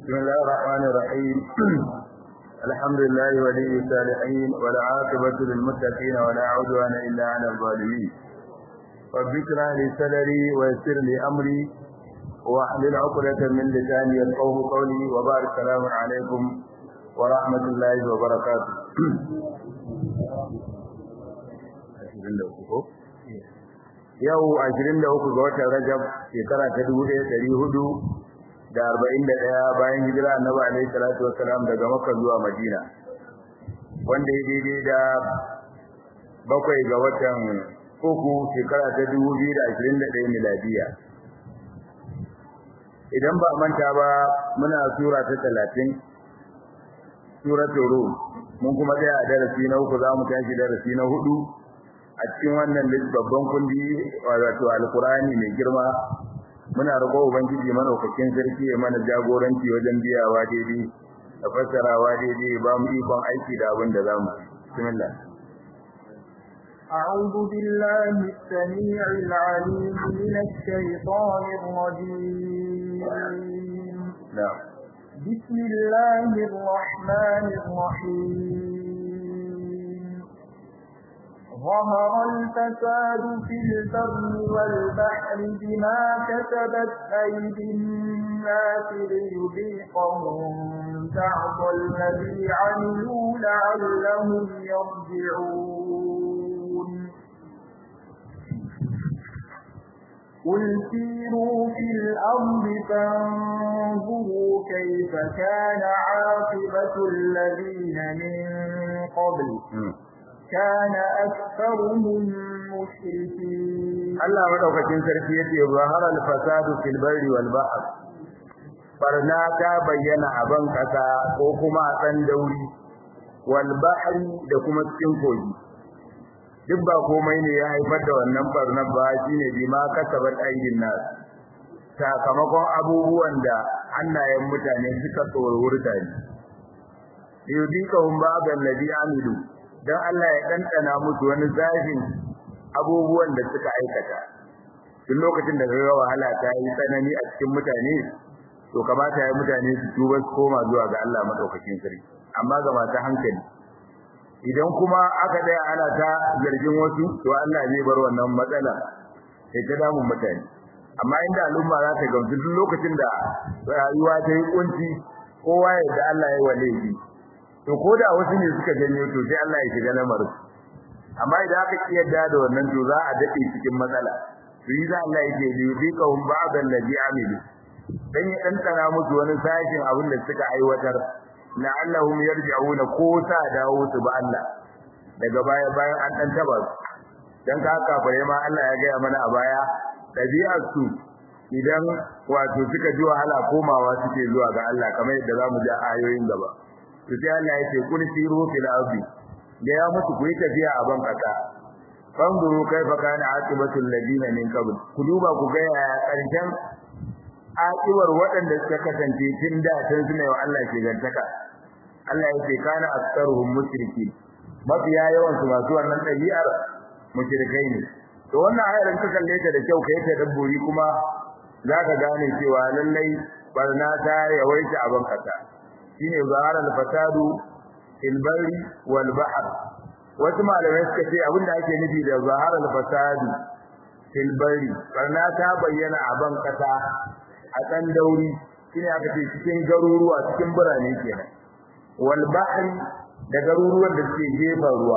بسم الله الرحمن الرحيم الحمد لله ولي الصالحين والعاقبة للمتقين ولا عدوان إلا على الظالمين رب اشرح لي صدري ويسر لي أمري واحلل عقدة من لساني يفقهوا قولي وبارك السلام عليكم ورحمة الله وبركاته yau 23 ga watan Rajab shekara ta 1441 bayan hijira Annabi alaihi salatu wasalam daga Makka zuwa Madina wanda ya daidai da bakwai ga watan uku shekara ta 2021 miladiya idan ba manta ba muna sura ta 30 suratul rum mun kuma tsaya a darasi na uku za mu tashi darasi na hudu a cikin wannan babban kundi wato alkurani mai girma muna roƙo ubangiji manaukakin sarki ya mana jagoranci wajen biyawa daidai da fassarawa daidai ba mu ikon aiki da abin da za mu bismillah أعوذ بالله السميع العليم من الشيطان الرجيم نعم بسم الله الرحمن الرحيم ظهر الفساد في البر والبحر بما كسبت أيدي الناس ليذيقهم بعض الذي عملوا لعلهم يرجعون قل سيروا في الأرض فانظروا كيف كان عاقبة الذين من قبل كان أكثرهم مشركين Allah madaukakin sarki yace zahara al-fasadu fil barri wal bahr barna ta bayyana a ban kasa ko kuma a san dauri wal bahri da kuma cikin kogi duk ba komai ne ya haifar da wannan barnar ba shine bima kasabat aidin nas sakamakon abubuwan da hannayen mutane suka tsorurta ne yudikahum ba'da alladhi amilu dan Allah ya dandana musu wani zafin abubuwan da suka aikata duk lokacin da kaga wahala ta yi tsanani a cikin mutane to kamata ya mutane su tuba su koma zuwa ga Allah madaukakin sarki amma ga masu hankali idan kuma aka daya ana ta zargin wasu to Allah zai bar wannan matsala sai ta damun mutane amma inda al'umma za ta gamsu duk lokacin da rayuwa ta yi kunci kowa ya da Allah ya wale shi to ko da wasu ne suka janyo to sai Allah ya shiga lamarin amma idan aka kiyarda da wannan to za a dade cikin matsala to yi za Allah yake yi bi kawun ba'd allazi amilu dan ya dantana musu wani sashin abin da suka aiwatar la'allahum yarji'una ko sa dawo su ba Allah daga baya bayan an dan taba su dan ka kafare ma Allah ya gaya mana a baya dabi'ar su idan wato suka ji wahala komawa suke zuwa ga Allah kamar yadda zamu ji ayoyin gaba to sai Allah yake kun siru fil ardi da ya mutu ku yi tafiya a ban kasa fanzuru kaifa kana aqibatul ladina min qabl ku duba ku ga ya karshen aqibar waɗanda suka kasance tun da tun suna wa Allah ke gantaka Allah yake kana aktsaruhum mushriki mafiya yawan su masu wannan dabi'ar mushrikai ne to wannan ayar ka kalle ta da kyau kai ta dabburi kuma zaka gane cewa lallai barna ta yawaita a ban kasa shine zaharal fasadu fil barri wal bahr wasu malamai suka ce abinda ake nufi da zaharal fasadu fil barri barna ta bayyana a ban kasa a kan dauri shine aka ce cikin garuruwa cikin birane kenan wal bahr da garuruwan da suke gefen ruwa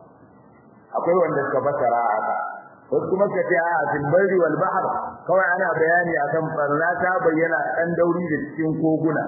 akwai wanda suka fasara haka wasu kuma suka ce a fil barri wal bahr kawai ana bayani akan barna ta bayyana kan dauri da cikin koguna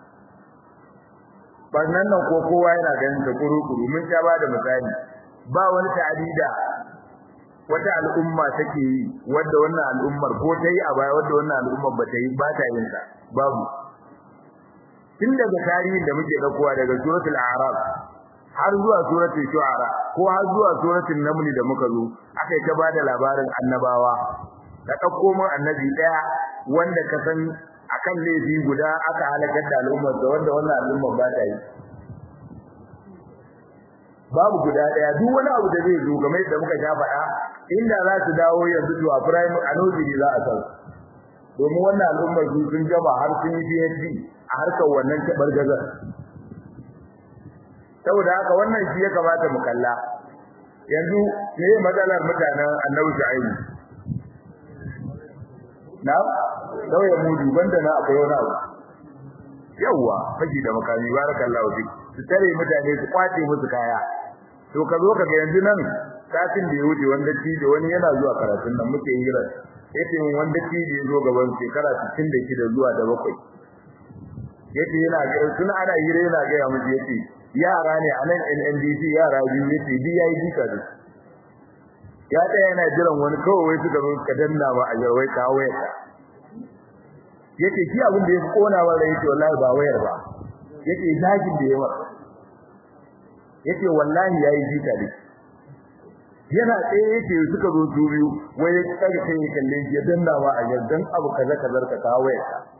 barnan nan ko kowa yana ganin ta kuru-kuru mun sha ba da misali ba wani ta'adida wata al'umma take yi wanda wannan al'ummar ko ta yi a baya wanda wannan al'ummar ba ta yi ba ta yin ta babu tun daga tarihin da muke daukowa daga suratul a'raf har zuwa suratul shu'ara ko har zuwa suratul naml da muka zo akai ta bada labarin annabawa ka dauko mun annabi daya wanda ka san akan laifi guda aka halakar da al'ummar da wanda wannan al'ummar ba ta yi babu guda daya duk wani abu da zai zo game da muka ja faɗa inda za su dawo yanzu to a primary a nursery za a san domin wannan al'ummar su sun gama har sun yi PhD a harkar wannan tabar gazar saboda haka wannan shi ya kamata mu kalla yanzu me matsalar mutanen Annabi Shu'aibu na sauya mudu banda na akwai wani abu yawa fashi da makami barakallahu fi su tare mutane su kwace musu kaya to ka zo kaga yanzu nan satin da ya wuce wanda da wani yana zuwa karatun nan muke hira yace min wanda da ya zo gaban shekara 66 zuwa da bakwai yace yana ga tun ana hira yana ga ya mutu yace yara ne a nan NNDC yara biyu yace DID kaza ya tsaya yana jiran wani kawai wai suka zo suka danna ba a jarwai ka wayar yace shi abin da ya kona wa rai yace wallahi ba wayar ba yace zagin da yawa yace wallahi yayi jita ne yana tsaye yace suka zo su biyu wai ya kaga kai ya kalle shi ya danna ba a yardan abu kaza kaza ka ka wayar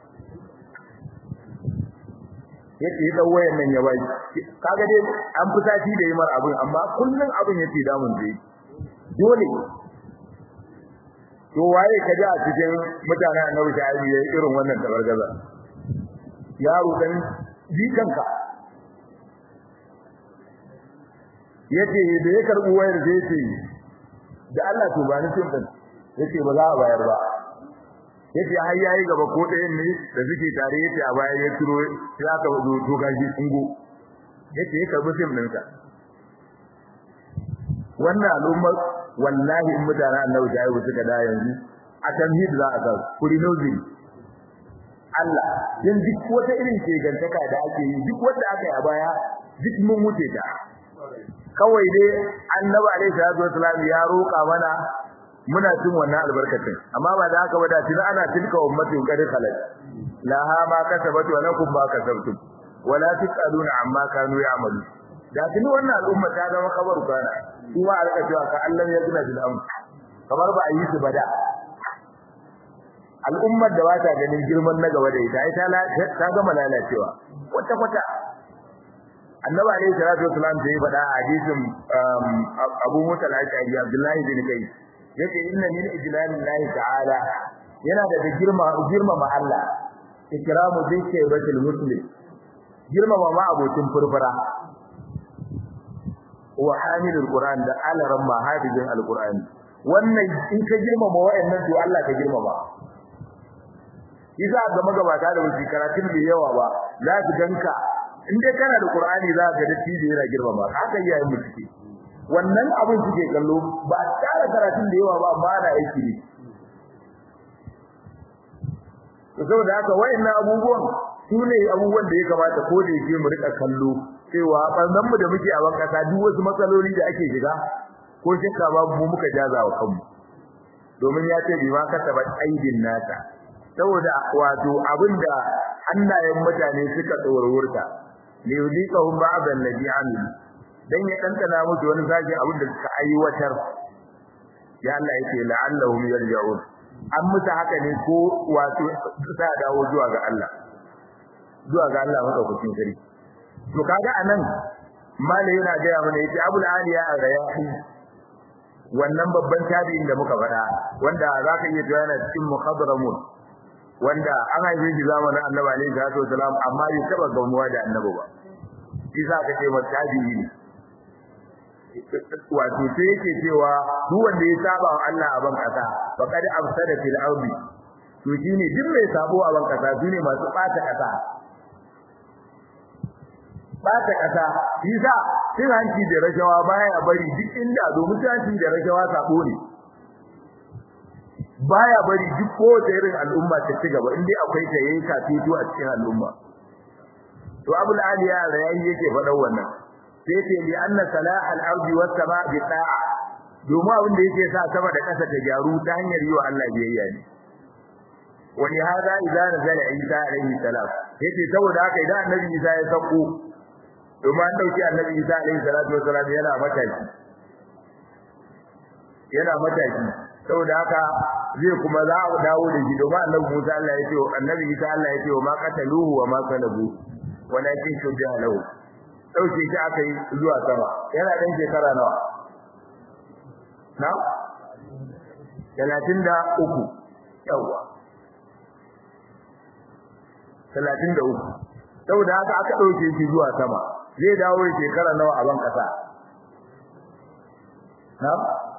yace ya dau wayar nan ya bai kaga dai an fita shi da yimar abin amma kullun abin yace damun dai dole to waye ka ji a cikin mutanen annabi shaibi yayin irin wannan tabargaza yaro dan jikanka yace da ya karbu wayar da yace da Allah to ba ni cin din yace ba za a bayar ba yace har yayi gaba ko ɗayan ne da suke tare yace a baya ya turo sai aka zo to gaji ungo yace ya karbu sim ɗinka wannan al'ummar wallahi in mutane annabi da ayyuka suka da yanzu a tamhid za a ga kuri nozili Allah yan duk wata irin shegantaka da ake yi duk wanda aka yi a baya duk mun wuce ta kawai dai annabi alaihi salatu wasallam ya roƙa mana muna cin wannan albarkatun amma ba da haka ba da tun ana tilka ummatin qad khalat laha ma kasabat wa lakum ma kasabtum wala tusaluna amma kanu ya'malu da tun wannan al'umma ta zama kabaru kana kuma a rika cewa ka Allah ya gina bil amr kamar ba a yi su bada al'ummar da bata ganin girman na gaba da ita ai ta gama lalacewa kwata kwata annabi alayhi salatu wasalam da ya faɗa a hadisin Abu Musa al-Ashari Abdullahi bin Kai yace inna min ijlalillahi ta'ala yana da girma girma ma Allah ikramu dhikri batil muslim girma ma abokin furfura wa hamilul qur'an da alaran ma hafizin alqur'ani wannan in ka girmama wayannan to Allah ka girmama yasa ga magabata da wuce karatun bai yawa ba za su ganka in dai kana da qur'ani za ka ga tije yana girmama haka yayin mu suke wannan abin suke kallo ba tare karatun da yawa ba amma ana aiki ne to saboda haka wayannan abubuwan su ne abubuwan da ya kamata ko da yake mu rika kallo cewa bannan mu da muke a ban kasa duk wasu matsaloli da ake shiga ko shakka babu mu muka jaza wa kanmu domin ya ce bi ma kasaba aidin nata saboda wato abinda hannayen mutane suka tsorurta li yuliqahum ba'd alladhi amil dan ya kankana musu wani zaki abin da suka aiwatar ya Allah yake la'allahum yarji'un an musu haka ne ko wato sa dawo zuwa ga Allah zuwa ga Allah madaukakin sarki to kaga anan mala yana gaya mana yace abul aliya ar-rayahi wannan babban tabi'in da muka faɗa wanda zaka iya cewa yana cikin muhadramun wanda an haife shi zamanin annabi alaihi salatu wasalam amma bai taba gamuwa da annabi ba shi za ka ce mata tabi'i ne wato sai yake cewa duk wanda ya saba wa Allah a ban kasa faqad afsada fil ardi to shine duk mai sabo a ban kasa shine masu bata kasa bata kasa yasa cin hanci da rashawa baya bari duk inda domin cin hanci da rashawa sabo ne baya bari duk kowace irin al'umma ta ci gaba indai akwai ta yayin kafito a cikin al'umma to abul aliya rayi yake faɗan wannan sai ce li anna salah al-ardi was sama bi ta'a domin abin da yake sa sama da ƙasa ta gyaru ta hanyar yi wa Allah biyayya ne wa li hada idza nazala isa alayhi salam yace saboda haka idan annabi isa ya sako domin an dauki annabi isa alayhi salatu wasalam yana mataki yana mataki saboda haka zai kuma za a dawo da shi domin annabi Musa Allah ya ce annabi Isa Allah ya ce wa ma qataluhu wa ma salabu walakin shubbiha lahu dauke shi aka yi zuwa sama yana dan shekara nawa na 33 yawa 33 saboda haka aka dauke shi zuwa sama zai dawo shekara nawa a ban kasa na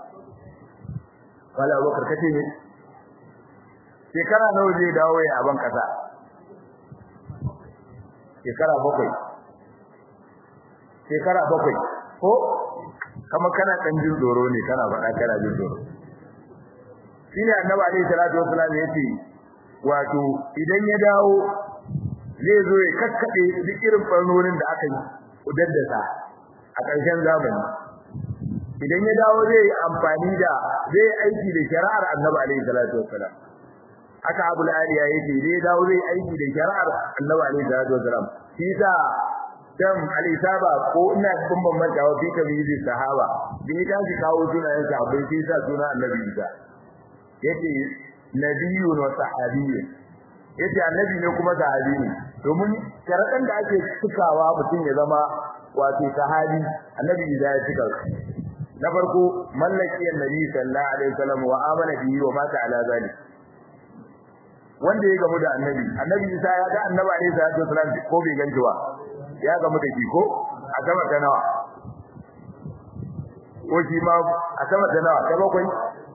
wala bakar kace ne shekara nawa zai dawo a ban kasa shekara bakwai shekara bakwai ko kama kana dan jin tsoro ne kana faɗa kana jin tsoro shine annabi alaihi salatu wasallam yace wato idan ya dawo zai zo ya kakkade duk irin farnonin da aka yi udaddasa a ƙarshen zamani idan ya dawo zai yi amfani da zai aiki da shari'ar annabi alaihi salatu wasallam aka abu aliya yake zai dawo zai aiki da shari'ar annabi alaihi salatu wasallam shi sa dan alisaba ko ina kun bambanta wa fi tabizi sahaba da ya tashi kawo sunayen sahabbai sai sa suna annabi Isa yace nabiyyun wa sahabiyyun yace annabi ne kuma sahabi ne domin sharadan da ake cikawa mutum ya zama wato sahabi annabi Isa ya cika na farko mallaki annabi sallallahu alaihi wasallam wa amana bihi wa mata ala zalik wanda ya gamu da annabi annabi Isa ya ga annabi alaihi salatu wasallam ko bai ganci ba ya gamu da shi ko a sama ta nawa ko shi ma a sama ta nawa ta bakwai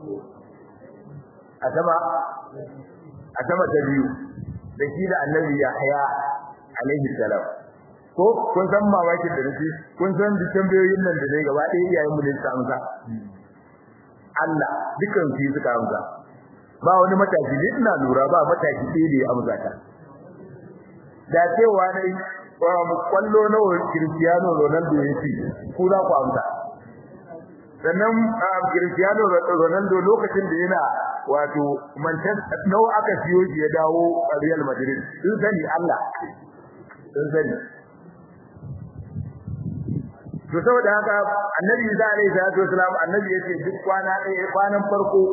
a sama a sama ta biyu da shi da annabi Yahya alaihi salam ko kun san mamakin da nake kun san duk tambayoyin nan da dai gaba ɗaya iyayen mu ne suka amsa Allah dukan su suka amsa ba wani mataki ne ina lura ba mataki ɗaya da ya amsa ta da cewa ne kwallo nawa Cristiano Ronaldo ya ci ku za ku amsa sannan Cristiano Ronaldo lokacin da yana wato Manchester nawa aka siyo shi ya dawo Real Madrid sun sani Allah sun sani to saboda haka annabi Isa alaihi salatu wasalam annabi yace duk kwana ɗaya kwanan farko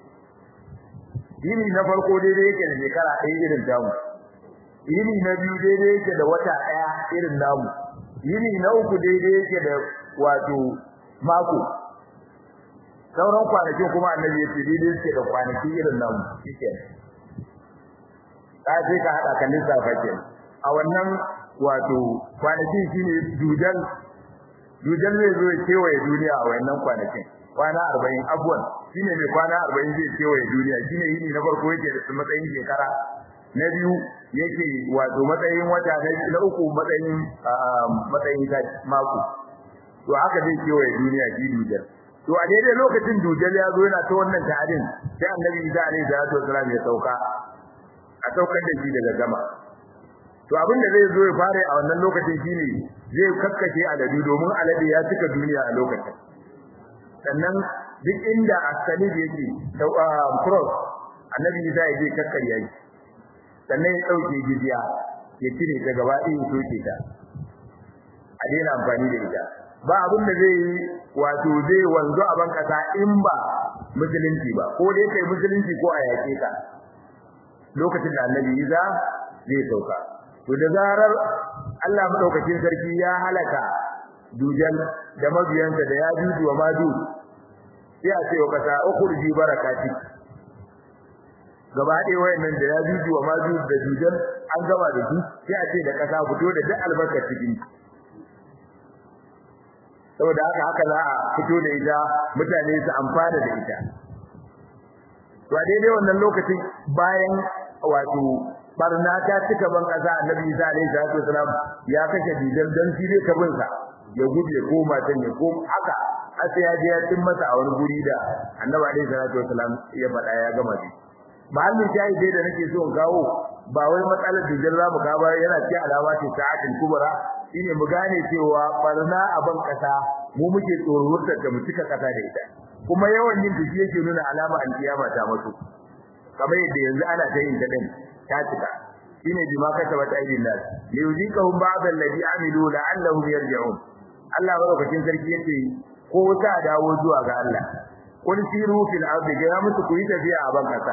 yini na farko daidai yake da shekara ɗaya irin tamu yini na biyu daidai yake da wata ɗaya irin namu yini na uku daidai yake da wato mako sauran kwanakin kuma annabi yace daidai yake da kwanaki irin namu shikenan ka je ka hada kan lissafa kenan a wannan wato kwanakin shine dudan dudan zai zo ya kewaye duniya a wannan kwanakin kwana 40 abuwan shine mai kwana 40 zai kewaye duniya shine yini na farko yake da matsayin shekara na biyu yake wato matsayin wata na uku matsayin matsayin mako to haka zai kewaye duniya shi dudan to a daidai lokacin dujal ya zo yana ta wannan ta'adin sai annabi Isa alaihi salatu wasallam ya sauka a saukar da shi daga gama to abin da zai zo ya fara a wannan lokacin shine zai kakkashe aladu domin alade ya cika duniya a lokacin sannan duk inda asalib yake da cross annabi Isa ya je kakkarya shi sannan ya dauke jiziya ya cire ta gaba ɗaya soke ta a daina amfani da ita ba abin da zai yi wato zai wanzu a ban kasa in ba musulunci ba ko dai kai musulunci ko a yake ka lokacin da annabi Isa zai sauka to da zarar Allah madaukakin sarki ya halaka dujan da mabiyansa da ya juju wa maju sai a ce wa kasa ukhruji barakati gaba ɗaya wayannan da ya juju wa maju da dujan an gama da su sai a ce da kasa fito da duk albarkar cikin saboda haka haka za a fito da ita mutane su amfana da ita to a daidai wannan lokacin bayan wato barna ta cika ban kasa annabi Isa alaihi salatu wasalam ya kashe didan dan shi ne kabin sa ya gudu ya koma can ya koma haka sai ya je ya tin masa a wani guri da annabi alaihi salatu wasalam ya faɗa ya gama shi mahallin shayi dai da nake so in kawo ba wai matsalar didan za mu kawo yana ce alama ce sa'atul kubra shine mu gane cewa barna a ban kasa mu muke tsoron da mu cika kasa da ita kuma yawan yin tafiye yake nuna alama alkiyama ta mutu kamar yadda yanzu ana ta yin ta din ta cika shine bima kasabat aydin nas li yuzikahum ba'd alladhi amilu la'allahum yarji'un Allah barakatin sarki yace ko ta dawo zuwa ga Allah kun siru fil ardi ga musu ku yi tafiya a ban kasa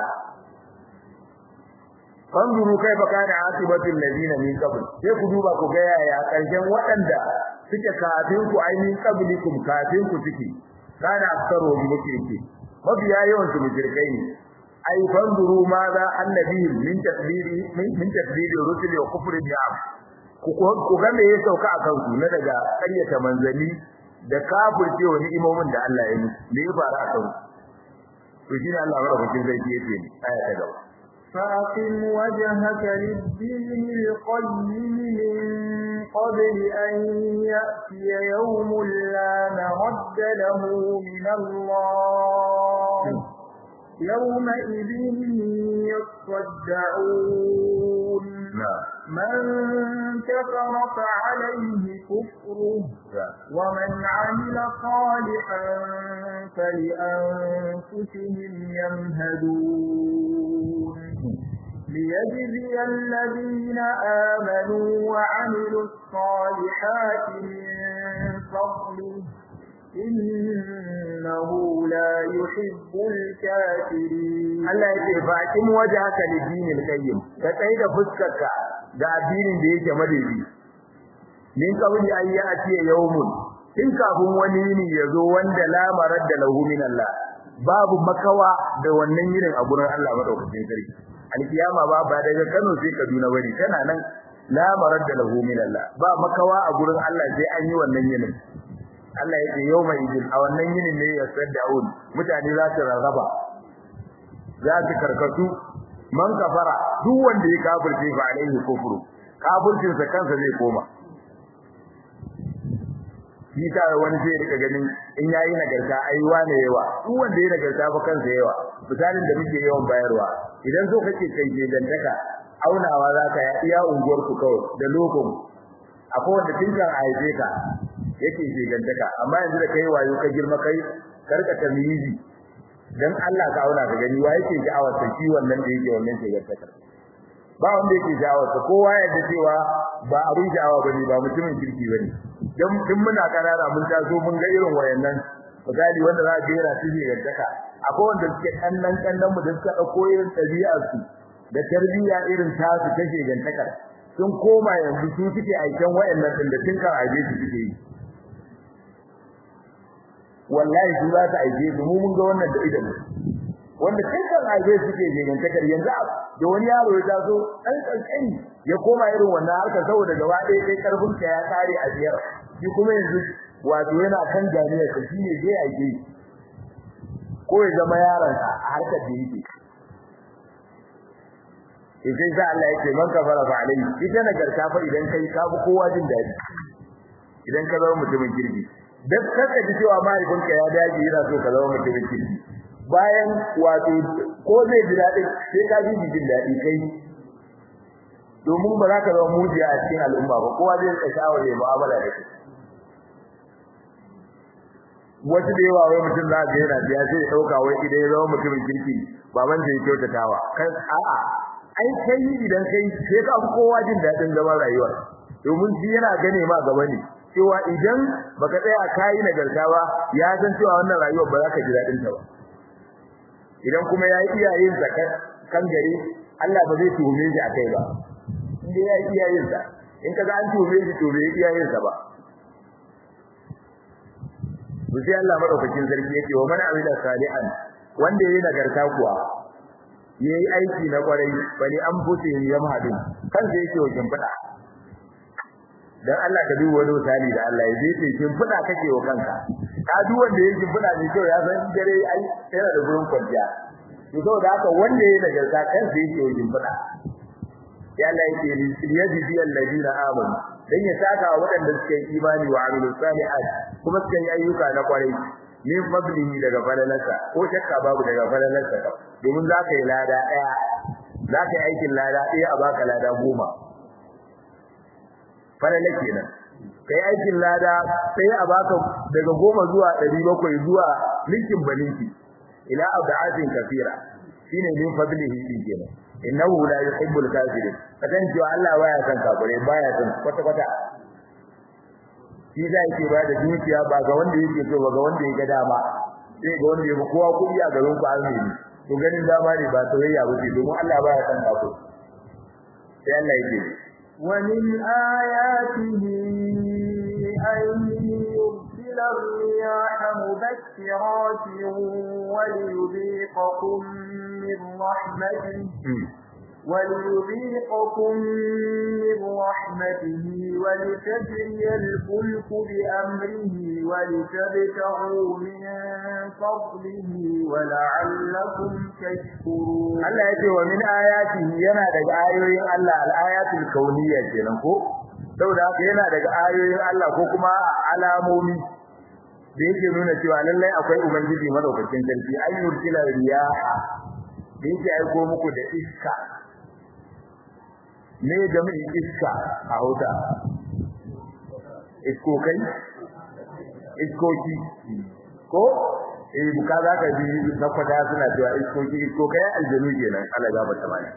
fanzuru kaifa kana asibatu alladhina min qabl sai ku duba ku ga yaya karshen waɗanda suke kafin ku ainihin qablikum kafin ku suke kana aksaro bi muke mabiya yawan su mujirkai ne ai fanzuru ma za annabi min tadbiri min tadbiri rusuli wa kufri ni'am ku ga me ya sauka a kansu na daga ƙaryata manzali da kafirce wa ni'imomin da Allah ya yi me ya faru a kansu to shine Allah madaukakin sarki yake ni aya ta gaba فأقم وجهك للدين القيم من قبل أن يأتي يوم لا مرد له من الله يومئذ يصدعون من كفر فعليه كفره ومن عمل صالحا فلأنفسهم يمهدون ليجزي الذين آمنوا وعملوا الصالحات من فضله إنه لا يحب الكافرين Allah ya ce faƙin waje haka da dinin qayyim ka tsaye da fuskarka ga addinin da yake madadi min kabuli an yi atiya yawmun in kafin wani yini ya zo wanda la maradda lahu min Allah babu makawa da wannan yinin a gurin Allah madaukakin sarki alkiyama ba ba daga Kano sai Kaduna bane tana nan la maradda lahu min Allah ba makawa a gurin Allah sai an yi wannan yinin Allah ya ce yawma idin a wannan yinin ne ya saddaun mutane za su rarraba za su karkatu man kafara duk wanda ya kafirce fa alaihi kufru kafircin sa kansa zai koma shi ta wani zai rika ganin in yayi nagarta ai wane yawa duk wanda ya nagarta fa kansa yawa misalin da muke yawan bayarwa idan so kake kai dantaka aunawa za ka iya unguwar ku kawai da lokon akwai wanda tun kan haife ka yake dantaka amma yanzu da kai wayo ka girma kai karka tamyizi dan Allah ka auna ka gani wa yake sha'awar ta shi wannan da yake wannan dantaka ba wanda yake sha'awar ta kowa ya da cewa ba abin sha'awa bane ba mutumin kirki bane dan tun muna karara mun taso mun ga irin wayannan misali wanda za ka yana tije dantaka akwai wanda suke kannan kannan mu da suka dauko irin ɗabi'ar su da tarbiyya irin tasu ta shegantakar sun koma yanzu su suke aikin wayannan din da tun kan aje su suke yi wallahi su za ta aike su mu mun ga wannan da idan wanda tun kan aje su suke shegantakar yanzu da wani yaro ya taso dan kankani ya koma irin wannan harkar saboda gaba ɗaya kai karfin ka ya kare a biyar shi kuma yanzu wato yana kan jami'ar sa shine zai aike ko ya zama yaron sa a harkar da yake idan za Allah yake man kafara fa alai ita nagarta fa idan kai ka bi kowa jin dadi idan ka zama mutumin kirki dan kaka ji cewa mahaifinka ya daji yana so ka zama mutumin kirki bayan wato ko zai ji dadi sai ka ji jin dadi kai domin ba za ka zama mujiya a cikin al'umma ba kowa zai rika shawar ya mu'amala da kai wasu da yawa wai mutum za ga yana biya sai ya dauka wai idan ya zama mutumin kirki baban zai kyautatawa kan a'a ai kai idan kai sai ka fi kowa jin dadin zaman rayuwa domin shi yana gane ma gaba ne cewa idan baka tsaya kai nagarta ba ya san cewa wannan rayuwar ba za ka ji dadin ta ba idan kuma yayi iyayen sa kan gari Allah ba zai tuhume shi akai ba inda yayi iyayen sa in kaga an tuhume shi to bai iyayen sa ba sai Allah madaukakin sarki yake wa man amila salihan wanda yayi nagarta kuwa yayi aiki na kwarai bali an fute yamhadin kansa yake wa kimfida dan Allah ka duba wani misali da Allah ya ce kimfida kake wa kanka ka duk wanda yake kimfida ne kyau ya san dare ai yana da gurin kwanciya to saboda haka wanda yayi nagarta kansa yake wa kimfida ya Allah yake liyajzi alladina amanu dan ya saka wa waɗanda suka yi imani wa amilu salihat kuma suka yi ayyuka na kwarai min fadlihi daga falalarsa ko shakka babu daga falalarsa domin za ka yi lada ɗaya za ka yi aikin lada ɗaya a baka lada goma falala kenan kai aikin lada sai a baka daga goma zuwa ɗari bakwai zuwa linkin balinki ila abda'atin kafira shine min fadlihi din kenan innahu la yuhibbul kafirin kadan cewa Allah baya son kafirai baya son kwata kwata shi da yake ba da dukiya ba ga wanda yake so ba ga wanda yake dama sai ga wanda yake kowa kudi a garin ku alheri to ganin dama ne ba soyayya ba ce domin Allah baya son kafirai sai Allah yake ومن آياته أن يرسل الرياح مبشرات وليذيقكم من رحمته وليذيقكم من رحمته ولتجري الفلك بأمره ولتبتغوا من فضله ولعلكم تشكرون Allah yace wa min ayatihi yana daga ayoyin Allah al-ayatul kauniyya kenan ko saboda haka yana daga ayoyin Allah ko kuma alamomi da yake nuna cewa lallai akwai ubangiji madaukakin sarki ayyul kila riyaha da yake aiko muku da iska ne da mai iska a hauta iskokai iskoki ko eh buka za ka ji sakwada suna cewa iskoki iskokai aljanu kenan Allah ya bata mai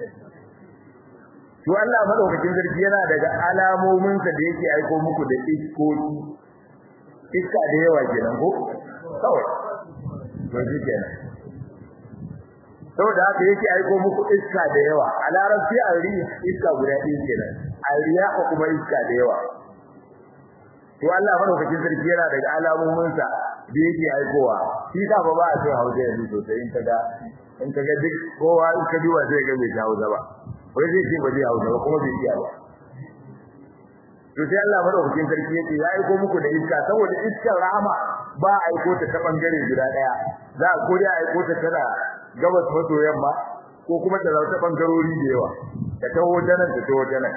to Allah madaukakin sarki yana daga alamomin sa da yake aiko muku da iskoki iska da yawa kenan ko kawai to shi kenan saboda haka yake aiko muku iska da yawa a larabci a riya iska guda ɗaya kenan a riya kuma iska da yawa to Allah madaukakin sarki yana daga alamomin sa da yake aikowa shi da ba ba a cewa hausa yanzu sosai in kaga in kaga duk kowa in ka duba sai ga bai hausa ba wai zai ce ba zai hausa ba kuma bai iya ba to sai Allah madaukakin sarki yake ya aiko muku da iska saboda iskar rahama ba a aiko ta ta bangare guda daya za a ko dai aiko ta tana gabas maso yamma ko kuma ta zauta bangarori da yawa ta taho janan ta taho janan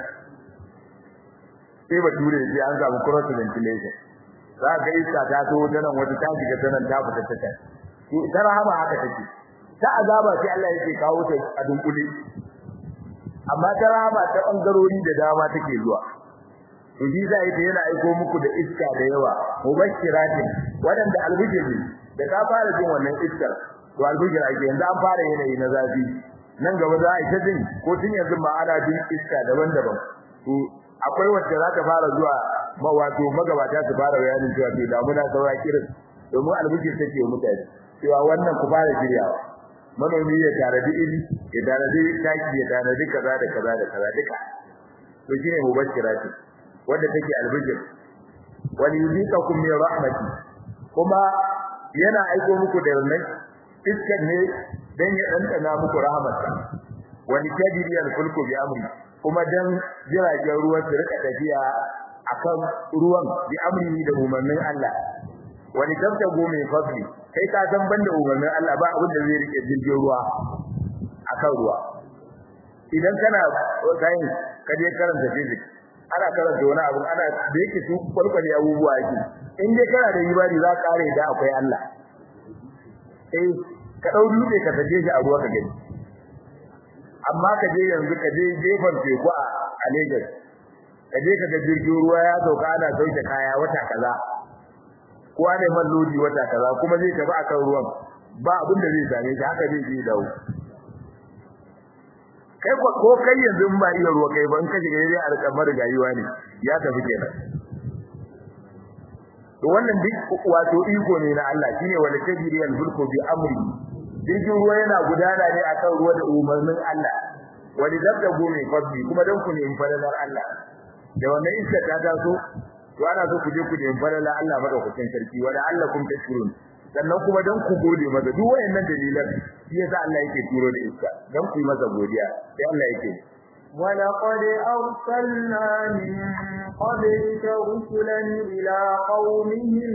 sai ba ture sai an samu cross ventilation za ga iska ta taho janan wata ta shiga janan ta fita ta kai to ta rahama haka take ta azaba sai Allah yake kawo ta a dunkule amma ta rahama ta bangarori da dama take zuwa to ji zai ta yana aiko muku da iska da yawa mubashiratin wadanda albujiri da ka fara jin wannan iskar to albujira ake yanzu an fara yanayi na zafi nan gaba za a yi ta jin ko tun yanzu ma ana jin iska daban-daban to akwai wacce za ta fara zuwa ma wato magabata su fara bayanin cewa to damuna saura kirin domin albujir take wa mutane cewa wannan ku fara shiryawa manomi ya tanadi iri ya tanadi taki ya tanadi kaza da kaza da kaza duka to shine mubashirati wanda take albujir wal yuziqakum min rahmati kuma yana aiko muku da wannan iskar ne dan ya dandana muku rahmatsa wani tajri al-fulku bi amri kuma dan jiragen ruwa su rika tafiya akan ruwan bi amri da umarnin Allah wani tabtago mai fadli kai ka san banda umarnin Allah ba abin da zai rike jirgin ruwa akan ruwa idan kana science ka je karanta physics ana karanta wani abu ana da yake su kwalkwale abubuwa yake in dai kana da ibadi za ka kare da akwai Allah eh ka dau dutse ka taje shi a ruwa ka gani amma ka je yanzu ka je gefen teku a Lagos ka je ka ga jirgin ruwa ya sauka ana sauke kaya wata kaza ko ana man lodi wata kaza kuma zai tafi akan ruwan ba abin da zai same shi haka zai je dawo kai ko kai yanzu ba iya ruwa kai ba in ka shiga dai alƙamar gayuwa ne ya tafi kenan to wannan duk wato iko ne na Allah shine wala tajri al-fulku bi amri jirgin ruwa yana gudana ne akan ruwa da umarnin Allah wani zabda gome fadli kuma dan ku ne fadalar Allah da wannan iska ta taso to ana so ku je ku nemi fadalar Allah madaukakin sarki wala allakum tashkurun sannan kuma dan ku gode masa duk wayannan dalilan shi yasa Allah yake turo da iska dan ku yi masa godiya sai Allah yake ولقد أرسلنا من قبلك رسلا إلى قومهم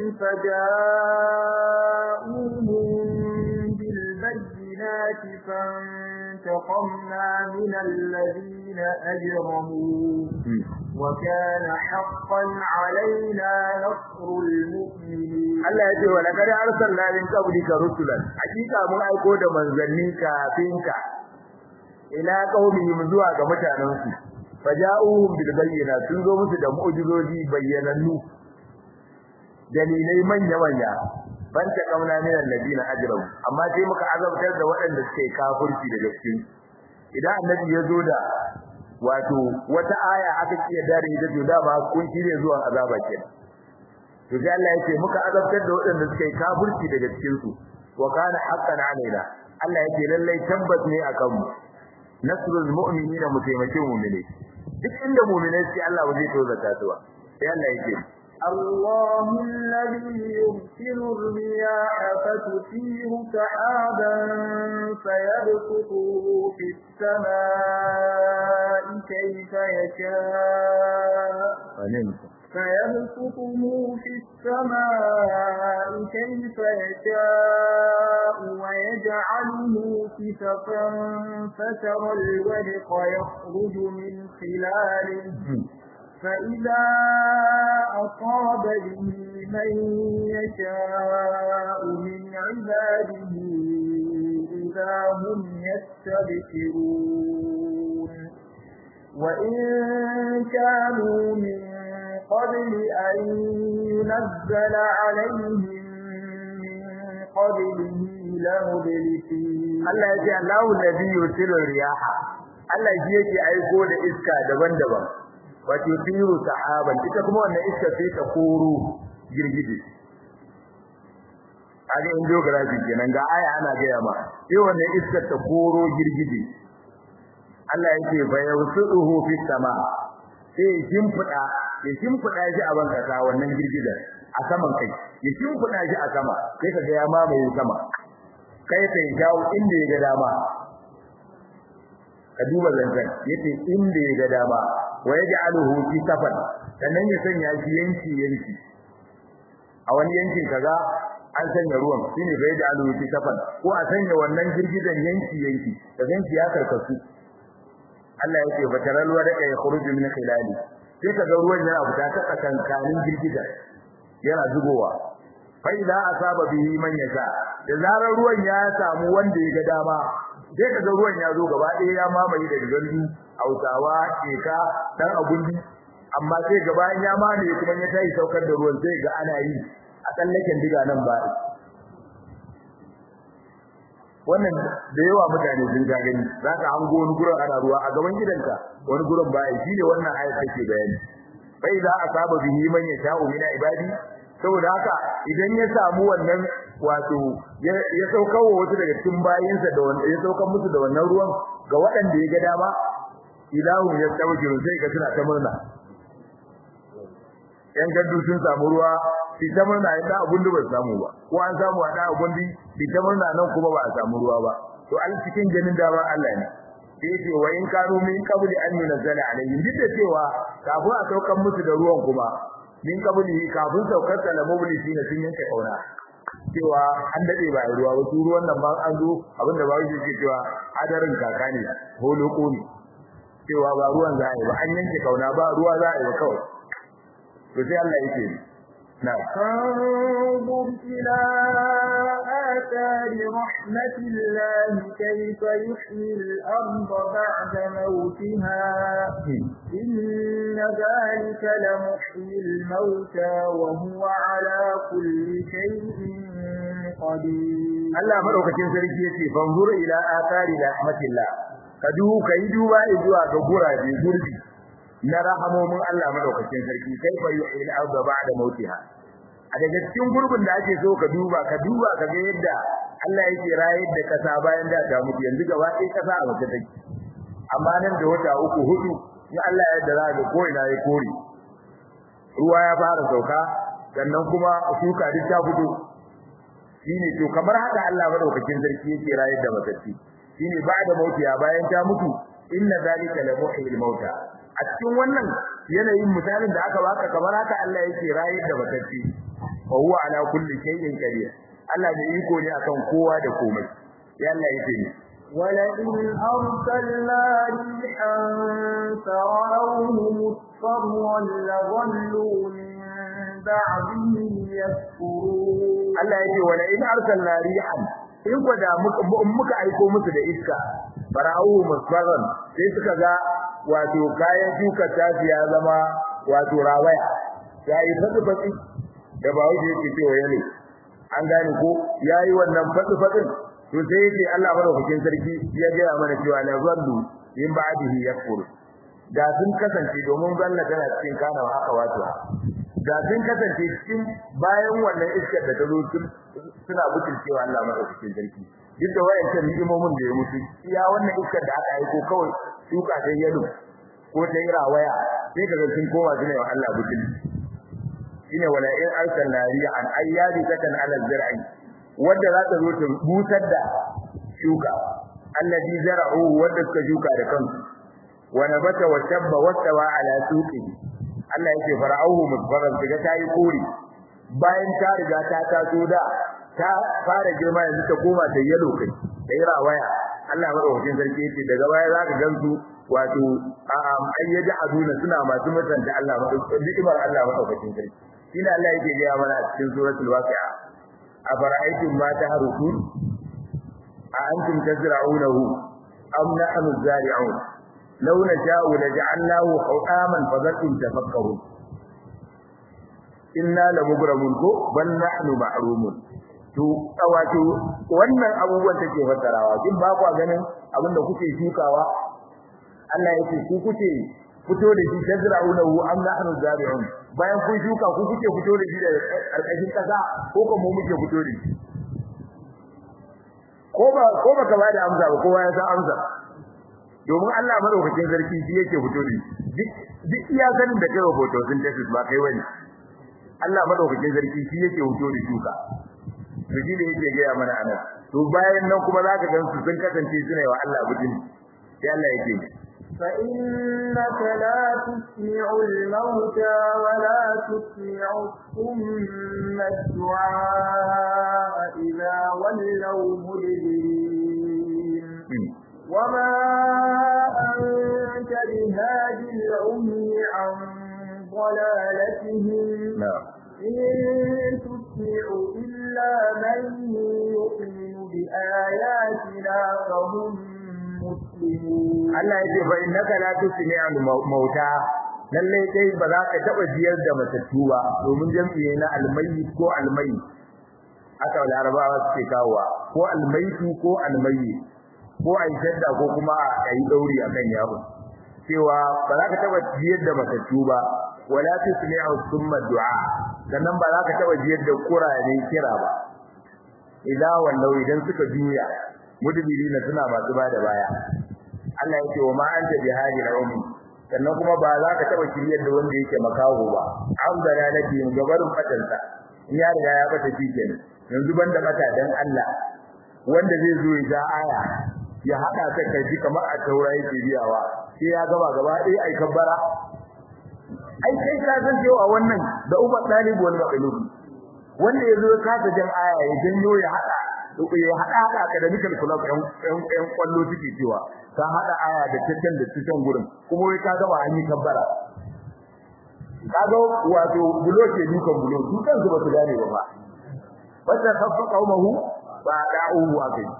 فجاءوهم بالبينات فانتقمنا من الذين أجرموا وكان حقا علينا نصر المؤمنين Allah ya ce wa laqad arsalna min qablika rusulan hakika mun aiko da manzanni kafinka ila qaumihim zuwa ga mutanen su faja'uhum bil bayyinat sun zo musu da mu'jizoji bayyanannu dalilai manya manya banta kauna min alladina ajramu amma sai muka azabtar da waɗanda suke kafirci da gaske idan annabi ya zo da wato wata aya aka kiyaye dare da to dama kun shirye zuwa azaba kenan to sai Allah yake muka azabtar da waɗanda suke kafirci daga cikin su wa kana haqqan alaina Allah yake lallai tabbas ne akan mu nasrul mu'minina mutaimakin mu'mini duk inda mu'minai sai Allah ba zai tozata su ba sai Allah yake الله الذي يرسل الرياح فتثير سحابا فيبسطه في السماء كيف يشاء فيبسطه في السماء كيف يشاء ويجعله كسفا فترى الودق يخرج من خلاله فإذا أصاب به من يشاء من عباده إذا هم يستبشرون وإن كانوا من قبل أن ينزل عليهم من قبله لمبلسين Allah ya ce Allahu alladhi yursilu riyaha Allah shi yake aiko da iska daban-daban wato tiru sahaban ita kuma wannan iska sai ta koro girgije kaga in geography kenan ga aya ana gaya ma sai wannan iska ta koro girgije Allah yake fa yawsuduhu fi sama sai shimfida ya shimfida shi a banka ta wannan girgijen a saman kai ya shimfida shi a sama sai kaga ya mamaye sama kai sai jawo inda ya ga dama ka duba zanzan yace inda ya ga dama wa yaj'aluhu fi safan sannan ya sanya shi yanki yanki a wani yankin kaga an sanya ruwan shine bai da alu fi safan ko a sanya wannan girgidan yanki yanki da yanki ya karkasu Allah yake fataral wa da ya khuruju min khilali sai kaga ruwan yana fita ta tsakankanin girgida yana zubowa fa idza asaba bihi man yasha da zarar ruwan ya samu wanda ya ga dama sai kaga ruwan ya zo gaba ɗaya ya mamaye da gandu Hausawa keka dan agundi amma sai gaba ya mamaye kuma ya tayi saukar da ruwan sai ga ana yi a tsallaken diga nan ba wannan da yawa mutane sun ga gani zaka hango wani gurin ana ruwa a gaban gidanka wani gurin ba shi ne wannan ayat take bayani fa idza asaba bihi man yasha'u min ibadi saboda haka idan ya samu wannan wato ya saukar wa wasu daga cikin bayinsa da wanda ya saukar musu da wannan ruwan ga waɗanda ya ga dama ilahu ya tawjiru sai ga suna ta murna yan gaddu sun samu ruwa bi ta murna inda abun da ba samu ba ko an samu a da abun bi ta murna nan kuma ba a samu ruwa ba to al cikin ganin daman Allah ne sai ce wa in kanu min qabli an yunzala alaihim duk da cewa kafin a saukar musu da ruwan kuma min qabli kafin saukar da mublisi ne sun yanke kauna cewa an dade ba ruwa ba su ruwan nan ba an zo abinda ba yake ce cewa adarin kaka ne holoko ne cewa ba ruwan za a yi ba an yanke kauna ba ruwa za a yi ba kawai to sai Allah yake نعم فانظر إلى آثار رحمة الله كيف يحيي الأرض بعد موتها إن ذلك لمحيي الموتى وهو على كل شيء قدير الله مدوكacin sarki yace fanzur ila athari rahmatillah kadu kai duba zuwa ga gurabe gurbi na rahamomin Allah madaukakin sarki kaifa yuhil arda ba'da mautiha a daga cikin gurbin da ake so ka duba ka duba ka ga yadda Allah yake rayar da kasa bayan da ta mutu yanzu gaba ɗaya kasa a waje take amma nan da wata uku hudu in Allah ya yarda za ko ina ya kore ruwa ya fara sauka sannan kuma shuka duk ta fito shine to kamar haka Allah madaukakin sarki yake rayar da matacci shine ba'da mautiya bayan ta mutu inna zalika la muhyil mauta a cikin wannan yanayin misalin da aka baka kamar haka Allah yake rayar da matacci wa huwa ala kulli shay'in qadir Allah da iko ne akan kowa da komai ya Allah yake ni ولئن أرسلنا ريحا فرأوه مصفرا لظلوا من بعده يكفرون Allah yake ولئن أرسلنا ريحا in ko da muka aiko musu da iska fara'u musfarran sai suka ga wato kayan shuka tafi ya zama wato rawaya yayi fadi fadi da ba wuce yake cewa yale an gane ko yayi wannan fadi fadin to sai yake Allah madaukakin sarki ya ga mana cewa la zallu in ba'dihi yakfur da sun kasance domin zalla tana cikin kana haka wato da sun kasance cikin bayan wannan iskar da ta zo suna butulcewa Allah madaukakin sarki duk da wayancan ni'imomin da ya mutu iya wannan iskar da aka aiko kawai shuka ta yalo ko ta yi rawaya sai kaga sun koma suna wa Allah butul shine wala in arsalna ri'an ayyadi takan ala zar'i wanda za ta zo ta busar da shuka alladhi zara'u wanda suka shuka da kansu wa nabata wa shabba wa tawa ala suqi Allah yake fara'uhu musbaran daga tayi kore bayan ta riga ta taso da ta fara girma yanzu ta koma ta yalo kai sai rawaya Allah madaukakin sarki yake daga baya zaka gansu wato ayyada aduna suna masu mutunta Allah madaukakin ni'imar Allah madaukakin sarki shine Allah yake ga mana a cikin suratul waqi'a afara'aytum ma tahrukun a antum tazra'unahu am nahnu zari'un law nasha'u laj'alnahu hutaman fadhatum tafakkarun inna lamugramun ko bal nahnu ma'rumun to wato wannan abubuwan take fassarawa kin ba ku ganin abinda kuke shukawa Allah yake ku kuke fito da shi tazra'unahu am nahnu zari'un bayan kun shuka ku kuke fito da shi da karkashin kasa ko kuma mu muke fito da shi ko ba ko baka ba da amsa ba kowa ya san amsa domin Allah madaukakin sarki shi yake fito da shi duk iya sanin da kai hoto sun tafi ba kai wani Allah madaukakin sarki shi yake fito da shuka to shi ne yake ga mana anan to bayan nan kuma zaka gan su sun kasance suna yi wa Allah bujin sai Allah yake فإنك لا تسمع الموتى ولا تسمع الصم الدعاء إذا ولوا مدبرين وما أنت بهادي العمي عن ضلالتهم إن تسمع إلا من يؤمن بآياتنا فهم Allah ya ce fa innaka la tusmi'u mauta lalle kai ba za ka taba jiyar da matattu ba domin jami'i na almayyi ko almayyi aka larabawa suke kawowa ko almayyi ko almayyi ko ai shadda ko kuma a yi dauri akan yawo cewa ba za ka taba jiyar da matattu ba wala tusmi'u summa du'a sannan ba za ka taba jiyar da kurane kira ba idan wallau idan suka juya mudbirina suna masu bada baya Allah yake wa ma anta bihadi al-ummi sannan kuma ba za ka taba kiriyar da wanda yake makaho ba an gana nake gabarin fatanta in ya riga ya fata shikenan yanzu banda mata dan Allah wanda zai zo ya ja aya ya hada ta kai kamar a taura yake biyawa sai ya gaba gaba dai ai kabbara ai kai ka san cewa wannan da ubar dalibi wal maqlub wanda yazo ya kasa jan aya ya janyo ya hada ya hada hada academical club ɗan ɗan kwallo suke cewa ka hada aya da tattan da tattan gurin kuma wai ka gaba an yi kabbara kaga wato bulo ke dukan bulo dukan su ba su gane ba ba wanda kafa qaumahu ba da'u wa kai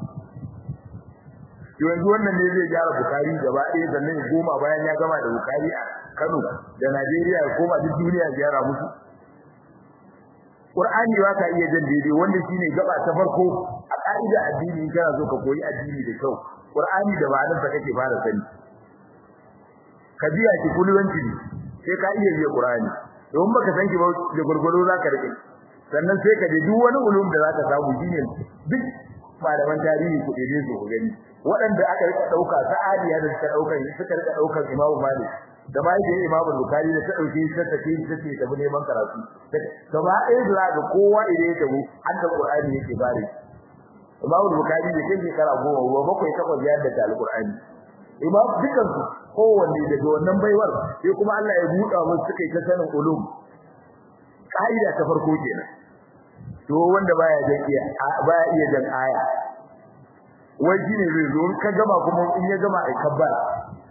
yanzu wannan ne zai gyara bukari gaba ɗaya sannan ya goma bayan ya gama da bukari a Kano da Najeriya ya koma duk duniya gyara musu Qur'ani ba ka iya jan daidai wanda shine gaba ta farko a ka'ida addini in kana so ka koyi addini da kyau Qur'ani da ba nan kake fara sani ka biya ki kulwanci ne sai ka iya biya Qur'ani don baka san ki ba da gurgurdo zaka rike sannan sai ka je duk wani ulum da zaka samu shine duk malaman tarihi ku dai su gani waɗanda aka rika dauka sa'adiya da suka dauka suka rika daukar Imam Malik da bai da Imam Bukhari da ta dauke shi ta tafi ta ce ta neman karatu gaba ɗaya da ga kowa idan ya tabu an da Qur'ani yake bare Imam Bukhari da kai shekara goma ba bakwai takwas ya da Al-Qur'ani Imam dukan su kowanne daga wannan baiwar sai kuma Allah ya buɗa musu suka yi ta sanin ulum kaida ta farko kenan to wanda baya jan iya baya iya jan aya wai shine zai zo ka gama kuma in ya gama ai kabbara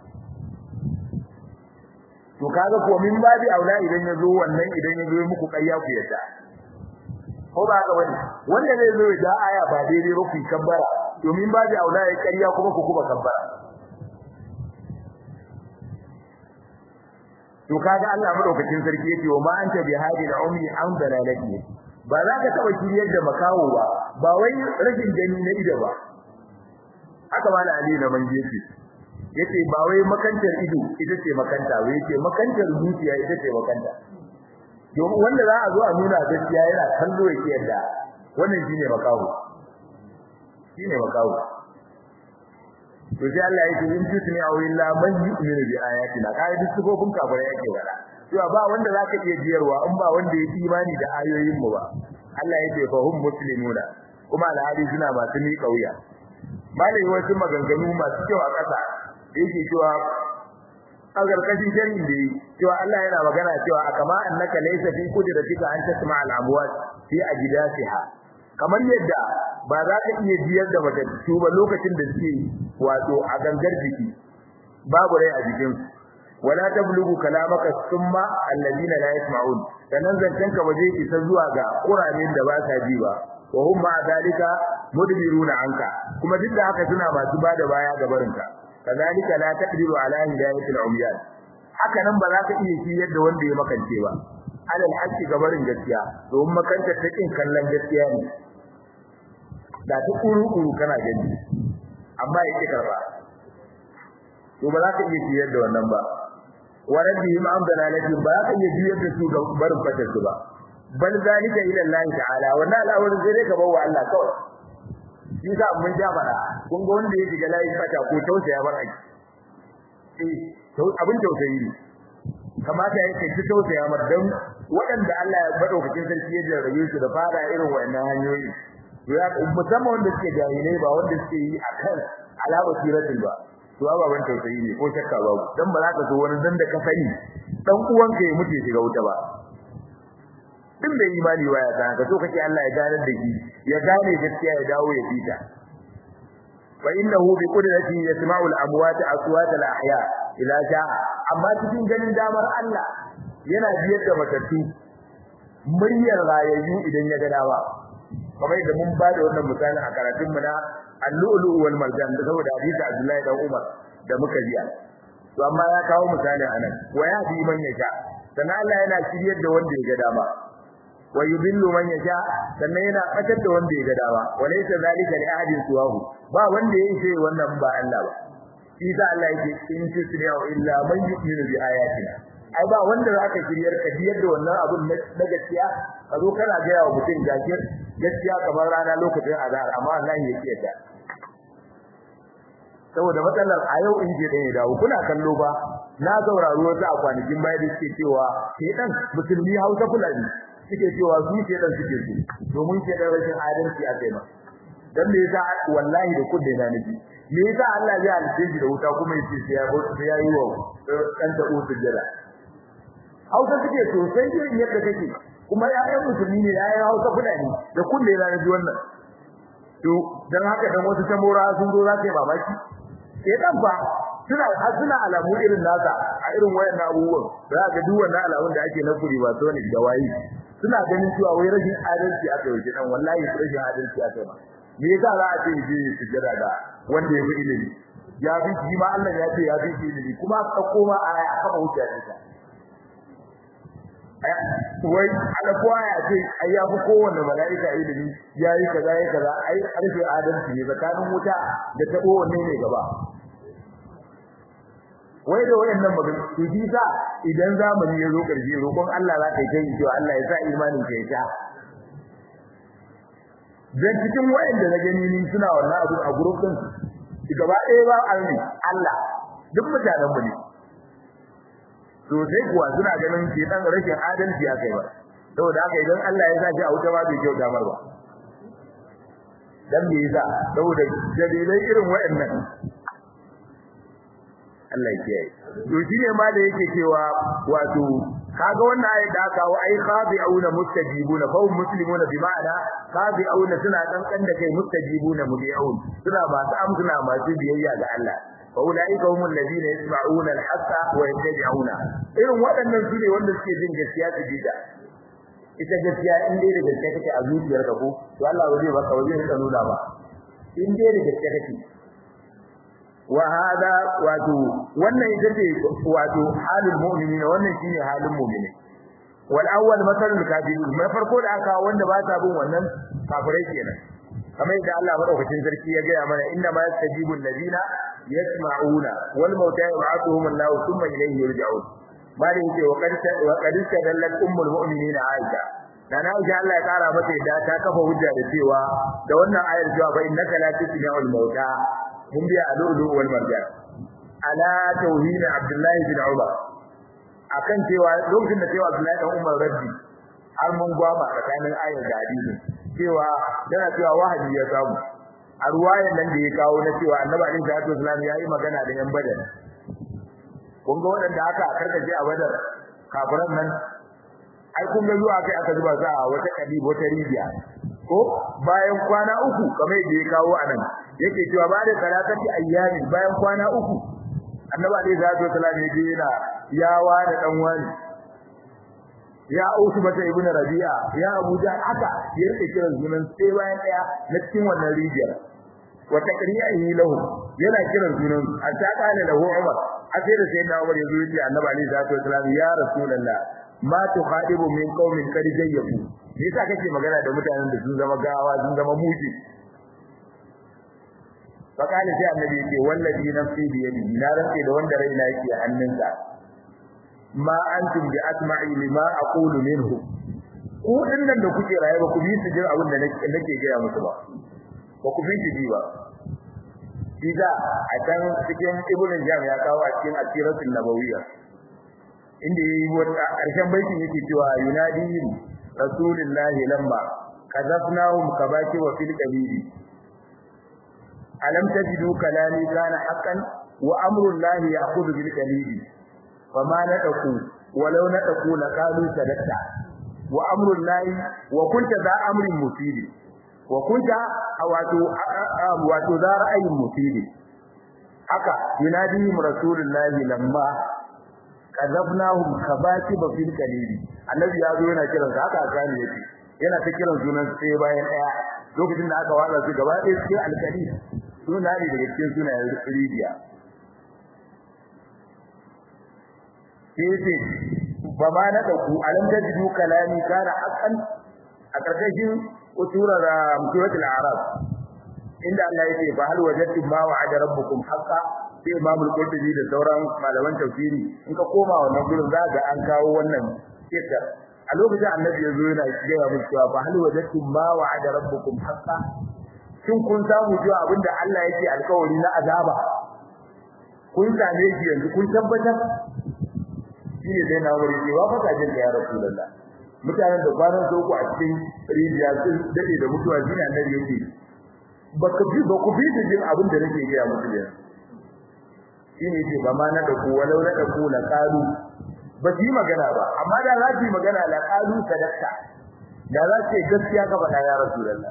to kaga ko min babi aula idan ya zo wannan idan ya zo muku kayya ku yadda ko ba ga wani wanda zai zo da aya ba daidai ba ku kabbara to min babi aula ya kariya kuma ku kuma kabbara to kaga Allah madaukakin sarki yake wa ma anta bi hadi al-ummi an dalalati ba za ka taba kiriyar da makawo ba ba wai rashin gani na ido ba haka mala ali na manje ce yace ba wai makantar ido ita ce makanta wai yace makantar zuciya ita ce makanta domin wanda za a zo a nuna gaskiya yana kallo yake yadda wannan shine makawo shine makawo to sai Allah yake in tutni aw illa man yu'minu bi ayatina kai duk sifofin kafirai yake wala cewa ba wanda zaka iya jiyarwa in ba wanda ya imani da ayoyin mu ba Allah yake fa hum muslimuna kuma alhali suna masu ni kauya malai wasu maganganu masu kyau a ƙasa da yake cewa a garkashin sharhin da yi cewa Allah yana magana cewa a kama annaka laysa fi qudratika an tasma al amwat fi ajdasiha kamar yadda ba za ka iya biyar da matattu ba lokacin da suke wato a gangar jiki babu rai a jikin wala tablugu kalamaka summa alladina la yasma'un sanan zancen ka waje isa zuwa ga kuramin da ba sa ji ba wa hum ma dalika mudbiruna anka kuma duk da haka suna masu bada baya ga barinka kazalika la taqdiru ala hidayatil umyan haka nan ba za ka iya shi yadda wanda ya makance ba alal haqqi ga barin gaskiya domin makanta ta kin kallon gaskiya ne da ta kuru kuru kana gani amma yake karba to ba za ka iya shi yadda wannan ba wa rabbihim am dalalati ba za ka iya shi yadda su ga barin fatar su ba bal zalika ila Allah ta'ala wannan al'amarin sai dai ka bawa Allah kawai shi sa mun ja fara kun ga wanda ya shiga layin fata ko tausaya bar aiki eh abin tausayi ne kamata yake ki tausaya mar dan waɗanda Allah ya madaukakin sarki ya jarrabe su da fara irin wayannan hanyoyi ya musamman wanda suke jahilai ba wanda suke yi akan alama siratul ba to ababan tausayi ne ko shakka babu dan ba za ka so wani dan da ka sani dan uwanka ya mutu shiga wuta ba din bai imani ba ya san ka so kake Allah ya ganar da shi ya gane gaskiya ya dawo ya fita fa innahu bi qudrati yasma'u al-amwat aswat al-ahya ila sha'a amma cikin ganin damar Allah yana biyar da matattu muryar rayayyu idan ya ga dawa kamar da mun bada wannan misalin a karatun mu na al-lu'lu wal marjan da saboda hadisi Abdullahi dan Umar da muka jiya to amma ya kawo misali anan wa ya bi man yasha sannan Allah yana shiryar da wanda ya ga dama wa yudillu man yasha sannan yana fatar da wanda ya ga dama walaysa zalika li ahadin suwahu ba wanda yayi sai wannan ba Allah ba isa Allah yake in tusri'u illa man yu'minu bi ayatina ai ba wanda zaka shiryar ka biyar da wannan abun na gaskiya ka zo kana ga yawa mutum gajiyar gaskiya kamar rana lokacin azhar amma Allah ya kiyata saboda matsalar a yau in je da ya dawo kuna kallo ba na saurari wasu a kwanakin baya da suke cewa shedan musulmi Hausa Fulani suke cewa su shedan suke su domin shedan rashin adalci a kai ma dan me yasa wallahi da kudin na nabi me yasa Allah ya halice shi da wuta kuma yace sai ya sai ya yi wa dan ta usu jira Hausa suke sosai irin yadda kake kuma ƴaƴan musulmi ne ƴaƴan Hausa Fulani da kulle na nabi wannan to dan haka dan wasu tamora sun zo za ka yi mamaki shedan fa suna suna alamu irin nasa a irin wayannan abubuwan za ka duk wannan alamun da ake na kuri ba so ne da wayi suna ganin cewa wai rashin adalci aka yi dan wallahi rashin adalci aka yi me yasa za a ce je sujjada da wanda ya fi ilimi ya fi shi ma Allah ya ce ya fi ilimi kuma ka koma a aya aka ba wuce ne wai ala kowa ya ce ai ya fi kowanne mala'ika ilimi yayi kaza yayi kaza ai arfe adalci ne tsakanin wuta da tabo wanne ne gaba wai da wayannan magana to shi sa idan zamani ya zo karshe roƙon Allah za ka yi kai cewa Allah ya sa imanin ka ya ta dan cikin wayanda na gani ni suna wannan abu a group din gaba ɗaya ba alni Allah duk mutanen mu ne to sai kuwa suna ganin ke dan rashin adalci a kai ba saboda haka idan Allah ya sa shi a wuta ba bai kyauta mar ba dan me yasa saboda dalilai irin wayannan Allah ya kiyaye to shine ma da yake cewa wato kaga wannan ayat da aka ai khabi'una mustajibuna fa hum muslimuna bi ma'ana khabi'una suna kankan da kai mustajibuna mudi'un suna ba ta amsuna masu biyayya ga Allah fa ulaika humul ladina yasma'una al-haqqa wa yattabi'una irin waɗannan su ne wanda suke jin gaskiya su jida ita gaskiya in dai da gaskiya kake a zuciyarka ko to Allah waje baka waje ka nuna ba in dai da gaskiya kake wa hada wato wannan ita ce wato halin mu'minina wannan shine halin mu'mini wal awwal masalul kafirin mai farko da aka wanda ba ta bin wannan kafirai kenan kamar yadda Allah madaukakin sarki ya gaya mana inna ma yastajibu alladhina yasma'una wal mauta yab'athuhum Allah thumma ilayhi yurja'un bari yake wa qad wa qad dallat ummul mu'minina Aisha dan Aisha Allah ya kara mata da ta kafa hujja da cewa da wannan ayar cewa fa innaka la tusmi'ul mauta mun biya alulu wal marjan ala tauhid abdullahi bin umar akan cewa lokacin da cewa abdullahi dan umar rabbi har mun gwama tsakanin ayar da hadisi cewa yana cewa wahayi ya samu a ruwayan nan da ya kawo na cewa annabi alaihi salatu wasallam yayi magana da yan badar kun ga waɗanda aka karkace a badar kafiran nan ai kun ga zuwa kai aka zuba sa a wata kadi wata rijiya ko bayan kwana uku kamar da ya kawo anan yake cewa ba da salatati ayyami bayan kwana uku annabi alaihi salatu wasallam ya je yana yawa da dan wani ya ausu bata ibn rabi'a ya abuja haka ya rike kiran sunan sai bayan daya na cikin wannan rijiyar wa taqri'ihi lahu yana kiran sunan hatta kana lahu umar sai da sai na umar yazo yace annabi alaihi salatu wasallam ya rasulullah ma tukhadibu min qaumin kad jayyabu me yasa kake magana da mutanen da sun zama gawa sun zama muji fakali sai annabi yace wallahi nafsi bi yadi na rantsi da wanda raina yake a hannunsa ma antum bi asma'i lima aqulu minhu ku dinnan da kuke raye ba ku bi su jin abin da nake gaya musu ba ba ku bi shi ba Iza a can cikin Ibn Jam ya kawo a cikin Asiratul Nabawiyya inda yayi wata ƙarshen baitin yake cewa yunadi rasulullahi lamma kazafnahum kabaki wa fil qabili alam tajidu kalami kana haqqan wa amru llahi ya'khudhu bil qalili fama nataku walau nataku laqalu sadatta wa amru llahi wa kunta za amrin mufidi wa kunta wato wato za ra'ayin mufidi haka yunadihim rasulullahi lamma kazabnahum kabaki ba fil qalili annabi ya zo yana kiran sa haka akani yake yana ta kiran sunan sai bayan daya lokacin da aka wada su gaba ɗaya cikin alkali suna ne daga cikin sunayen rijiya sai ba ma na dauku alam tajidu kalami kana haqqan a karkashin usurar suratul arab inda Allah yake fa hal wajadtum ma wa'ada rabbukum haqqan sai Imam al-Qurtubi da sauran malaman tafsiri in ka koma wannan gurin za ga an kawo wannan kissa a lokacin annabi ya zo yana cewa musu cewa fa hal wajadtum ma wa'ada rabbukum haqqan shin kun samu cewa abinda Allah yake alkawari na azaba kun same shi yanzu kun tabbatar shi ne dai na wuri cewa fa ka jin ya rasulullah mutanen da kwanan soko a cikin rijiya sun dade da mutuwa shine annabi yake baka bi ba ku bi da jin abin da nake gaya musu yanzu shine ce ba ma na da ku walau na da ku la qalu ba ji magana ba amma da za ki magana la qalu sadaqta da za ce gaskiya ka faɗa ya rasulullah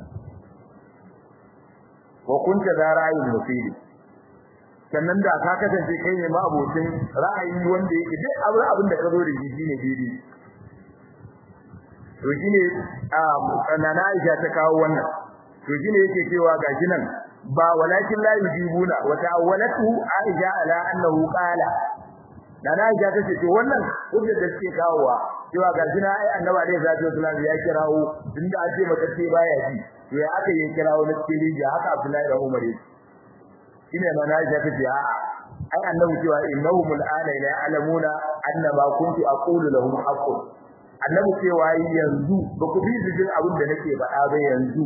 wa kunta da ra'ayin mufidi sannan da ka kasance kai ne ma abokin ra'ayi wanda yake duk abin abin da ka zo da shi shine daidai to shine a sanana Aisha ta kawo wannan to shine yake cewa gashi nan ba walakin la yujibuna wa ta'awwalatu Aisha ala annahu qala dan Aisha tace to wannan hujja da take kawowa cewa gashi na ai annabi alaihi salatu wasallam ya kirawo inda ake mata ce baya ji to ya aka yi kirawo na cikin ya haka Abdullahi da Umar shine ma Aisha tace a'a ai annabi cewa innahum al'ana la ya'lamuna anna ma kuntu aqulu lahum haqqun annabi cewa yanzu ba ku bi jin abin da nake faɗa ba yanzu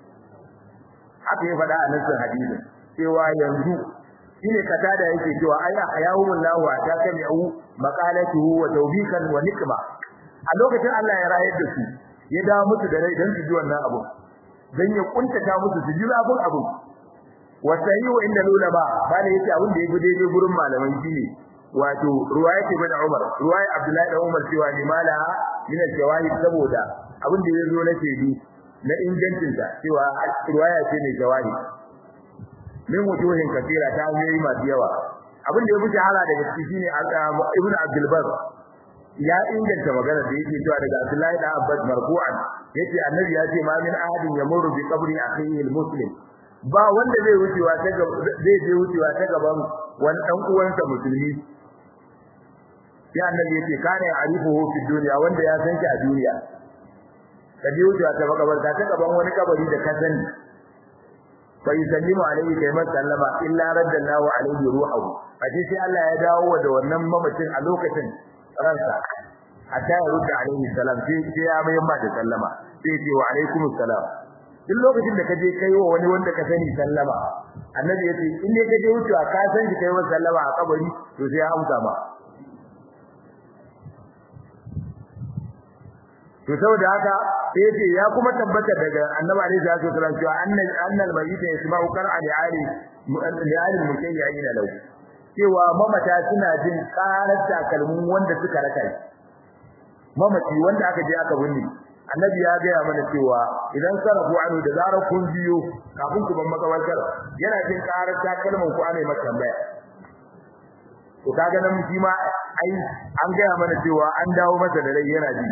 haka ya faɗa a nasin hadisi cewa yanzu shine kata da yake cewa ayya ayahumul lahu ta kami'u maqalatuhu wa tawbikan wa nikma a lokacin Allah ya rayar da su ya dawo musu da rai dan su ji wannan abu dan ya kuntata musu su ji abun abu wa sayyu inda ulama bane yace abin da yafi daidai gurin malaman shine wato ruwayat ibn Umar ruwayat Abdullahi da Umar cewa limala min al-jawahid saboda abin da yazo na shaidu na ingancin ta cewa ruwaya ce ne jawahid min wujuhin katira ta hanyoyi masu yawa abin da yafi shahara daga ciki shine Ibn Abdul Bar ya inganta magana da yake cewa daga Abdullahi da Abbas marfu'an yace annabi ya ce ma min ahadin yamurru bi qabri akhihi al-muslim ba wanda zai wucewa ta zai je wucewa ta gaban wani dan uwansa musulmi sai annabi yake kana ya'rifuhu fi dunya wanda ya san shi a duniya ka je wucewa ta makabarta ta gaban wani kabari da ka sani fa yusallimu alayhi kayma sallama illa raddallahu alayhi ruhuhu aje sai Allah ya dawo da wannan mamacin a lokacin ransa hatta ya rudda alayhi salam sai ya mai ma da sallama sai ce wa alaikumus salam duk lokacin da kaje kai wa wani wanda ka sani sallama annabi yace in ne kaje wucewa ka san shi kai wa sallama a kabari to sai ya amsa ma to saboda haka sai yace ya kuma tabbata daga annabi alaihi salatu wasallam cewa annal annal mayyit yasma'u qar'a li ali li ali mutayyin lahu cewa mamata suna jin karar takalmin wanda suka raka shi mamaci wanda aka je aka binne annabi ya gaya mana cewa idan sarafu anu da zarar kun biyo kafin ku ban makabartar yana jin karar takalmin ku ana maka tambaya to kaga nan shi ma ai an gaya mana cewa an dawo masa da rai yana ji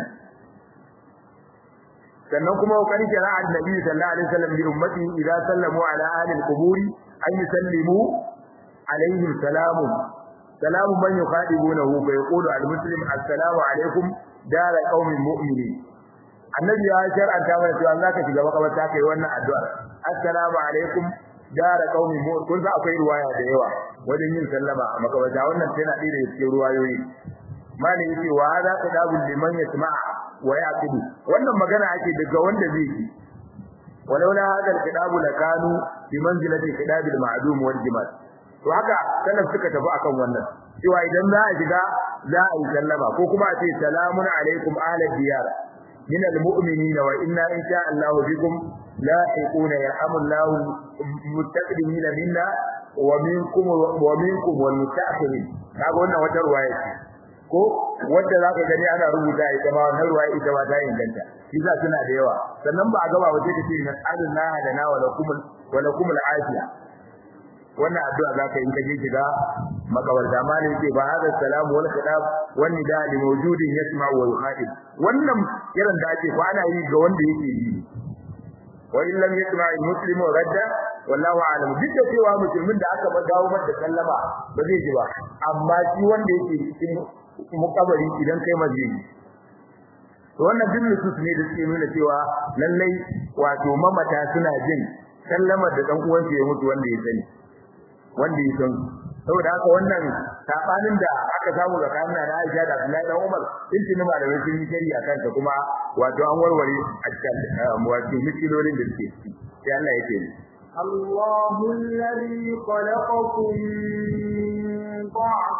sannan kuma kokari kira annabi sallallahu alaihi wasallam bi ummati idza sallamu ala ahli al-quburi an yusallimu alaihim salamu salamu man yuqadibunahu fa yaqulu al-muslim assalamu alaikum dar qaumin mu'minin annabi ya shar'anta mana cewa za ka shiga makabarta kai wannan addu'a assalamu alaikum dar qaumin mu'minin kun sa akwai ruwaya da yawa wajen yin sallama a makabarta wannan tana ɗaya daga cikin ruwayoyi malin yake wa hada qadabul liman yasma'a wa yaqidu wannan magana ake daga wanda zai yi walaula hada alqidabu lakanu bi manzilati qidabil ma'dum wal jimal to haka salaf suka tafi akan wannan cewa idan za a shiga za a yi sallama ko kuma a ce salamun alaikum ahlal diyar min almu'minina wa inna insha Allah bikum lahiquna yarhamullahu mustaqdimina minna wa minkum wa minkum wal mutaakhirin kaga wannan wata ruwaya ce ko wanda zaka gani ana rubuta ita ma wannan ruwaya ita ba ta inganta shi za suna da yawa sannan ba a gaba wace take na tsarin na da na wala kumul wala kumul afiya wannan addu'a zaka yi kaje shiga makabarta malai yake ba hada salamu wal khidab wan nida li mawjudin yasma wa yuhadib wannan kiran da ake ko ana yi ga wanda yake yi wa in lam yasma al muslimu radda wallahu a'lam duk da cewa musulmin da aka dawo masa sallama ba zai ji ba amma shi wanda yake cikin mukabari idan kai mazini to wannan duk nusus ne da suke nuna cewa lallai wato mamata suna jin sallamar da dan uwansa ya mutu wanda ya sani wanda ya san saboda haka wannan sabanin da aka samu tsakanin na Aisha da Abdullahi dan Umar din tuni malamai sun yi shari a kanta kuma wato an warware a cikin wato misilolin da suke ciki sai Allah ya ce الله الذي خلقكم من ضعف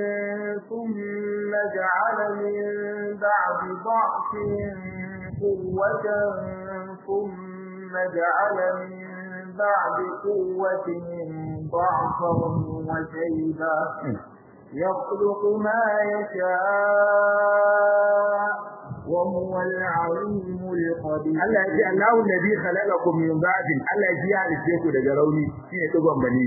ثم جعل من بعد ضعف قوة ثم جعل من بعد قوة ضعفا وشيبا يخلق ما يشاء وهو العليم القدير Allah ya ce Allahu nabi khalaqakum min ba'din Allah ya ji ya halice ku daga rauni shine dugon bani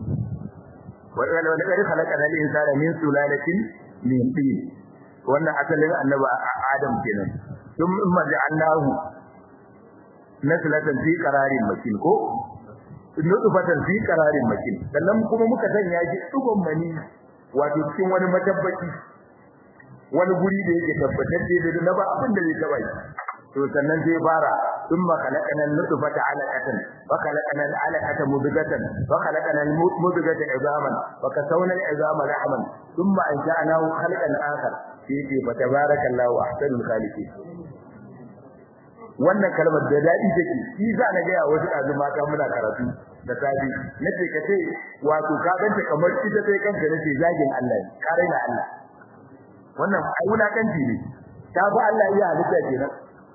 wa wala wala khalaqana al-insana min sulalatin min tin wannan asalin annabi Adam kenan thum imma ja'alnahu naslatan fi qararin makin ko nutfatan fi qararin makin sannan kuma muka sanya shi dugon bani wato cikin wani matabbaci wani guri da yake tabbatacce da na ba abin da zai taba shi to sannan sai fara thumma khalaqana an-nutfata 'alaqatan wa khalaqana al-'alaqata mudghatan wa khalaqana al-mudghata 'idhaman wa kasawna al-'idhama lahman thumma ansha'nahu khalqan akhar fi fa tabarakallahu ahsanul khaliqin wannan kalmar da dadi take shi za na ga wasu kazu mata muna karatu da sabi nace ka ce wato ka ganta kamar ita sai kanka nace zagin Allah kare na Allah wannan ai wulakanci ne ta ba Allah iya halitta kenan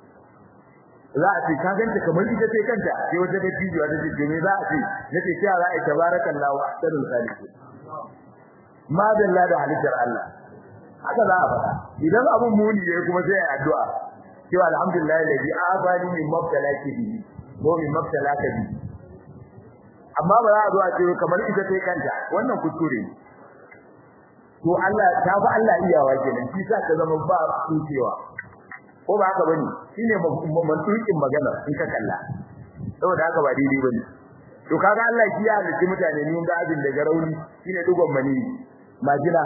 za a ce ka ganta kamar ita ce kanta sai wata da jijiya ta ce me za a ce nace sai za a tabarakallahu ahsanul khaliqin ma dalla da halittar Allah haka za a faɗa idan abun muni ne kuma sai ai addu'a cewa alhamdulillah alladhi afani min mabtalaki bi ko min mabtalaka bi amma ba za a zo a ce kamar ita ce kanta wannan kuskure ne to Allah ta fi Allah iyawa kenan shi sa ka zama ba kucewa ko ba haka bane shine mantukin magana in ka kalla saboda haka ba daidai bane to kaga Allah shi ya halitta mutane ne da abin da garauni shine dugon mani majina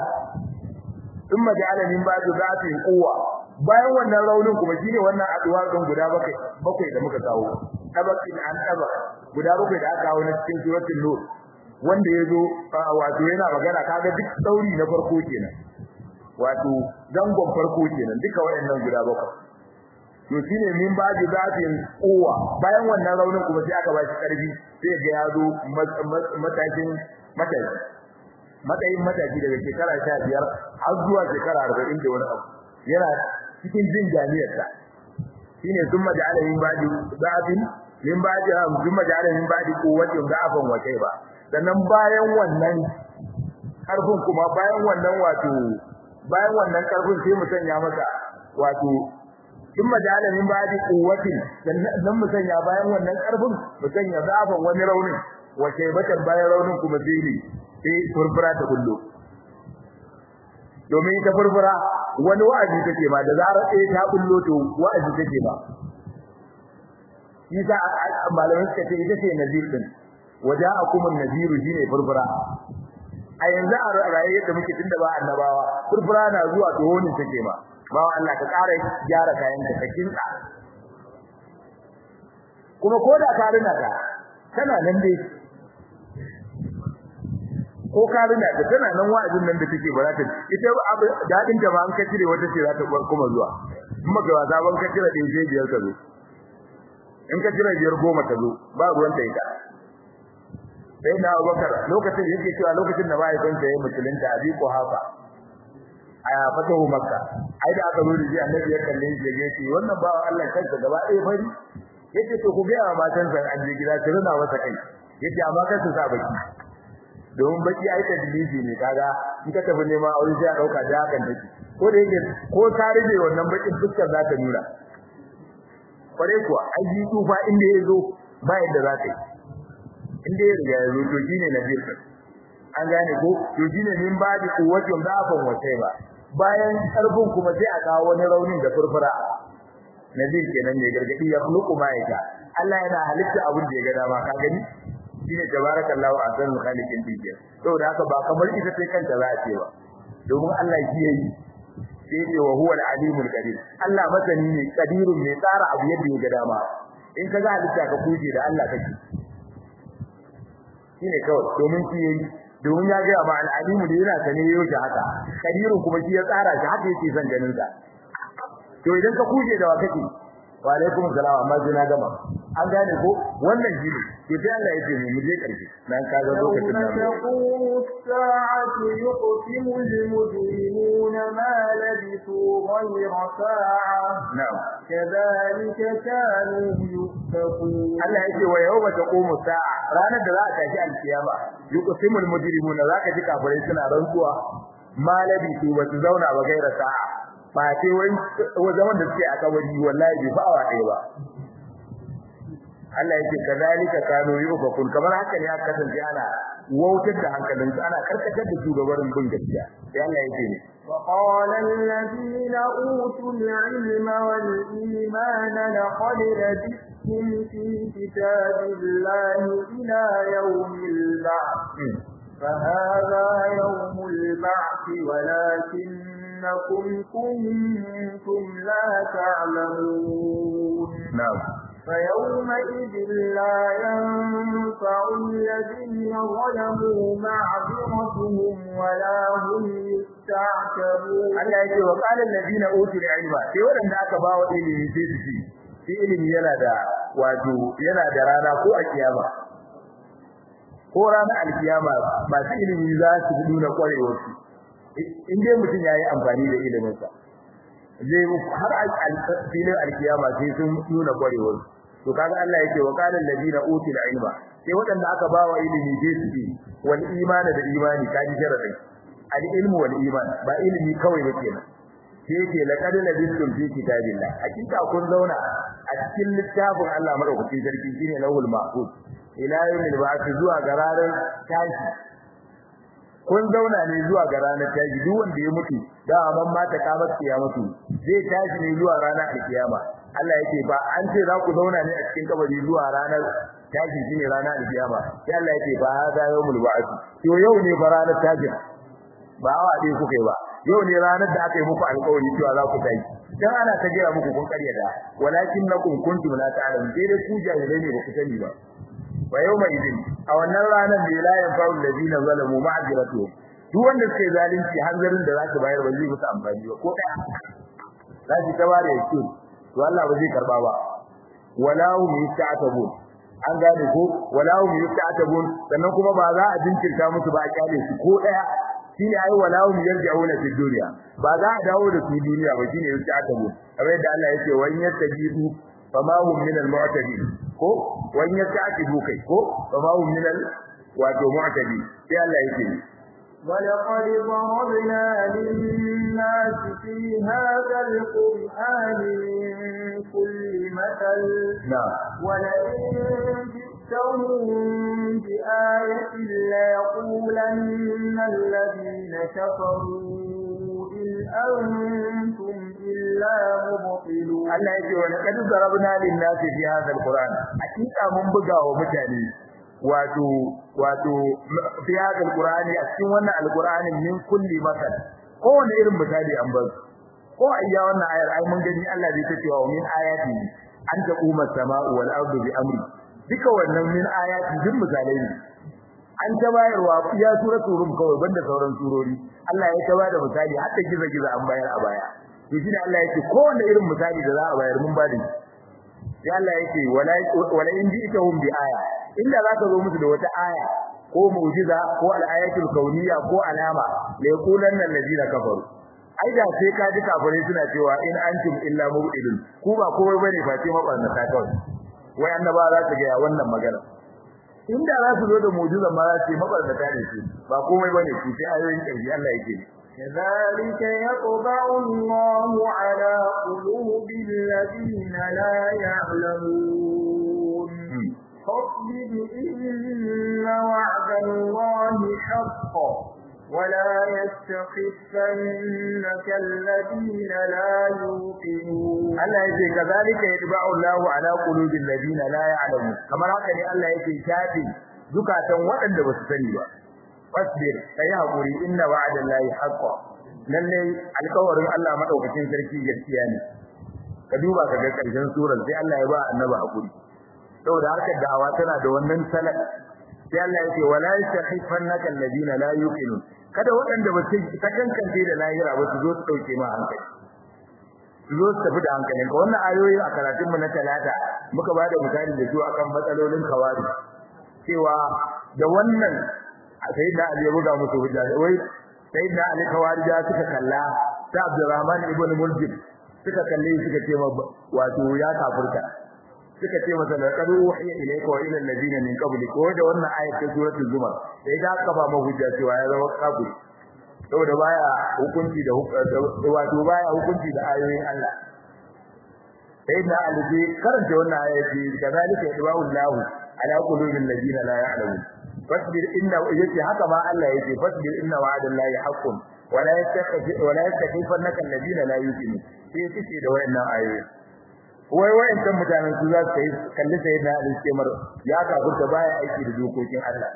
in majala min ba da zafin kowa bayan wannan raunin kuma shine wannan aduwa kan guda bakwai bakwai da muka kawo tabakin an taba guda bakwai da aka kawo na cikin suratul nur wanda yazo wato yana magana kaga duk sauri na farko kenan wato zangon farko kenan duka wayannan guda bakwai to shine min baji zafin kowa bayan wannan raunin kuma sai aka bashi karfi sai ga yazo matakin mataki matsayin mataki daga shekara 15 har zuwa shekara 40 da wani abu yana cikin jin jami'arsa shine thumma ja'ala min ba'di da'afin min ba'di thumma ja'ala min ba'di quwwatin da'afan wa ba. sannan bayan wannan karfin kuma bayan wannan wato bayan wannan karfin sai mu sanya masa wato thumma ja'ala min ba'di quwwatin sannan mu sanya bayan wannan karfin mu sanya da'afan wani raunin wa batan bayan raunin kuma sai sai furfura ta kullu domin ita furfura wani wa'azi take ba da zarar ɗaya ta bullo to wa'azi take ba Isa malamin suka ce ita ce nazir din waja'akum an-naziru shine furfura a yanzu a raye da muke tunda ba annabawa furfura na zuwa to honin take ba ba Allah ka ƙara gyara kayan ka kinka kuma ko da ka rina ta tana nan dai ko ka rina ta tana nan wa'azin nan da take ba za ta ita dadin da ba an ka cire wata ce za ta kuma zuwa in maka wasa ban ka cire ɗin sai biyar ka zo in ka cire biyar goma ka zo ba ruwan ta ita sai na Abubakar lokacin da yake cewa lokacin da mahaifinsa ya musulunta abi ko hafa a fatahu makka ai da aka zo da shi annabi ya kalle shi ya ce wannan bawa Allah kansa gaba ɗaya fari yace to ku ga matansa an je gida su rina masa kai yace amma kan su sa baki domin baki ai ta diliji ne kaga in ka tafi neman aure sai a dauka da hakan take ko da yake ko ta rige wannan bakin fuskar za ta nuna kware kuwa ai ji tufa inda yazo ba yadda za ta yi inda ya riga yazo to shine nabil an gane ko to shine min ba da kuwatin da afan wace ba bayan karfin kuma sai a kawo wani raunin da furfura nabil kenan ne gargadi ya khluqu ma yaka Allah yana halitta abin da ya ga dama ka gani shine tabarakallahu ahsanul khaliqin dinke saboda haka ba kamar ita sai kanta za a ce ba domin Allah shi yayi sai ce wa huwa al-alimul qadir Allah masani ne qadirun ne tsara abu yadda ya ga dama in ka ga halitta ka kuje da Allah kake shine kawai domin shi yayi domin ya ga ma al-alimu da yana sane yau da haka qadirun kuma shi ya tsara shi haka yake son ganin sa to idan ka kuje da wa kake wa alaikum salam amma na gama an gane ko wannan shi ne to sai Allah ya ce mu je karshe dan ka ga lokacin da تقوم الساعة يقسم المجرمون ما لبثوا غير ساعة na'am كذلك كانوا يؤفكون Allah ya ce wa yawma taqumu sa'a ranar da za a tashi alkiyama yuqsimul mujrimuna zaka ji kafirai suna rantsuwa malabi su ba su zauna ba gaira sa'a ba sai wai wa zaman da suke a kabari wallahi bai fa awa ɗaya ba Allah yake kazalika kanu yufakun kamar haka ne aka kasance ana wautar da hankalin su ana karkatar da shugabarin bin gaskiya sai Allah yake ne وقال الذين أوتوا العلم والإيمان لقد لبثتم في كتاب الله إلى يوم البعث فهذا يوم البعث ولكنكم كنتم لا تعلمون na'am فيومئذ لا ينفع الذين ظلموا معذرتهم ولا هم يستعتبون Allah yake wa qala alladhina utul ilma sai wanda aka bawa ilimi sai su ci shi ilimi yana da wato yana da rana ko a kiyama ko ranar alkiyama ba su ilimi za su nuna kwarewar su in dai mutum yayi amfani da ilimin sa zai har alfilin alkiyama sai sun nuna kwarewar su to kaga Allah yake wa qala alladhina utul ilma sai wanda aka bawa ilimi sai su ci wal imani da imani kaji sharadin al-ilmu wal iman ba ilimi kawai ba kenan sai yake laqad labistum fi kitabillah hakika kun zauna a cikin littafin Allah madaukakin sarki shine lawul mahfuz ila yawmil ba'th zuwa ga ranar tashi kun zauna ne zuwa ga ranar tashi duk wanda ya mutu da amman mata ka masa ya mutu zai tashi ne zuwa ranar alkiyama Allah yake ba an ce za ku zauna ne a cikin kabari zuwa ranar tashi shine ranar alkiyama sai Allah yake ba hada yawmul ba'th to yau ne ba ranar tashi ba awa ɗaya kuka yi ba yau ne ranar da aka yi muku alƙawari cewa za ku tashi dan ana ta gaya muku kun ƙarya da walakin nakum kuntum la ta'lamun dai dai ku jahilai ne ba ku sani ba wa yawma idin a wannan ranar da la yanfa'u alladhina zalamu ma'ziratu duk wanda suka yi zalunci hanzarin da za su bayar ba zai musu amfani ba ko ɗaya za su ta bare yake to Allah ba zai karba ba wala hum yasta'tabun an gane ko wala hum yasta'tabun sannan kuma ba za a jinkirta musu ba a kyale su ko ɗaya shine ai walahum yarji'una fi dunya ba za a dawo da su duniya ba shine yake aka mu kamar yadda Allah yake wa yastajibu fama hum min al-mu'tadin ko wa yastajibu kai ko fama hum min al wato mu'tadin sai Allah yake ولقد ضربنا للناس في هذا القرآن من كل مثل نعم ولئن جئتهم بآية ليقولن الذين كفروا إن أنتم إلا مبطلون Allah yake wa laqad darabna lin-nasi fi hadha al-Qur'an hakika mun buga wa mutane wato wato fi hadha al-Qur'ani a cikin wannan al-Qur'anin min kulli masal kowane irin misali an bar ko ayya wannan ayar ai mun gani Allah zai tace wa min ayati an taquma as-sama'u wal ardu bi amri duka wannan min ayati duk misalai ne an ta bayarwa ya suratul rum kawai banda sauran surori Allah ya ta bada misali hatta giza giza an bayar a baya to shi ne Allah yake kowanne irin misali da za a bayar mun bada sai Allah yake wala wala in ji'tahum bi aya inda zaka zo musu da wata aya ko mu'jiza ko al-ayatul kauniyya ko alama la yaqulanna allazina kafaru ai da sai ka ji kafirai suna cewa in antum illa mubidun ku ba komai bane face mabarnata kawai wai annaba za su ga wannan magana inda za su zo da mu'jiza ma za su yi mabarnata ne su ba komai bane su sai ayoyin ƙarshe Allah yake كذلك يطبع الله على قلوب الذين لا يعلمون فاصبر إن وعد الله حق ولا يستخفنك الذين لا يوقنون Allah yake kazalika yatba'u Allahu ala qulubil ladina la ya'lamun kamar haka ne Allah yake shafi zukatan waɗanda ba su sani ba fasbir kai hakuri inna wa'adallahi haqqan lalle alƙawarin Allah madaukakin sarki gaskiya ne ka duba ka ga ƙarshen surar sai Allah ya ba annabi hakuri saboda harkar da'awa tana da wannan salat sai Allah yake wala yastahifannaka alladina la yuqinun kada waɗanda ba su ta kankance da lahira ba su zo su dauke ma hankali su zo su tafi da hankalinka wannan ayoyi a karatunmu na talata muka ba da misali da su akan matsalolin kawari cewa da wannan sayyidina Ali ya buga musu hujja wai sayyidina Ali kawarija suka kalla ta Abdurrahman ibn Muljim suka kalle suka ce wato ya kafirta suka ce masa laqad uhiya ilayka wa ila alladhina min qablik ko da wannan ayat ta suratul zumar sai da aka ba mu hujja cewa ya zama kafiri saboda baya hukunci da wato baya hukunci da ayoyin Allah sayyidina Ali bai karanta wannan ayat kazalika yadba'u Allahu ala qulubil ladina la ya'lamun fasbir inna yace haka ma Allah yace fasbir inna wa'adallahi haqqun wala yastakhif wala yastakhifannaka alladhina la yuqinun sai yace da wayannan ayoyi wai wayannan mutanen su za su yi kalli sayyidina Ali kemar ya kafurta baya aiki da dokokin Allah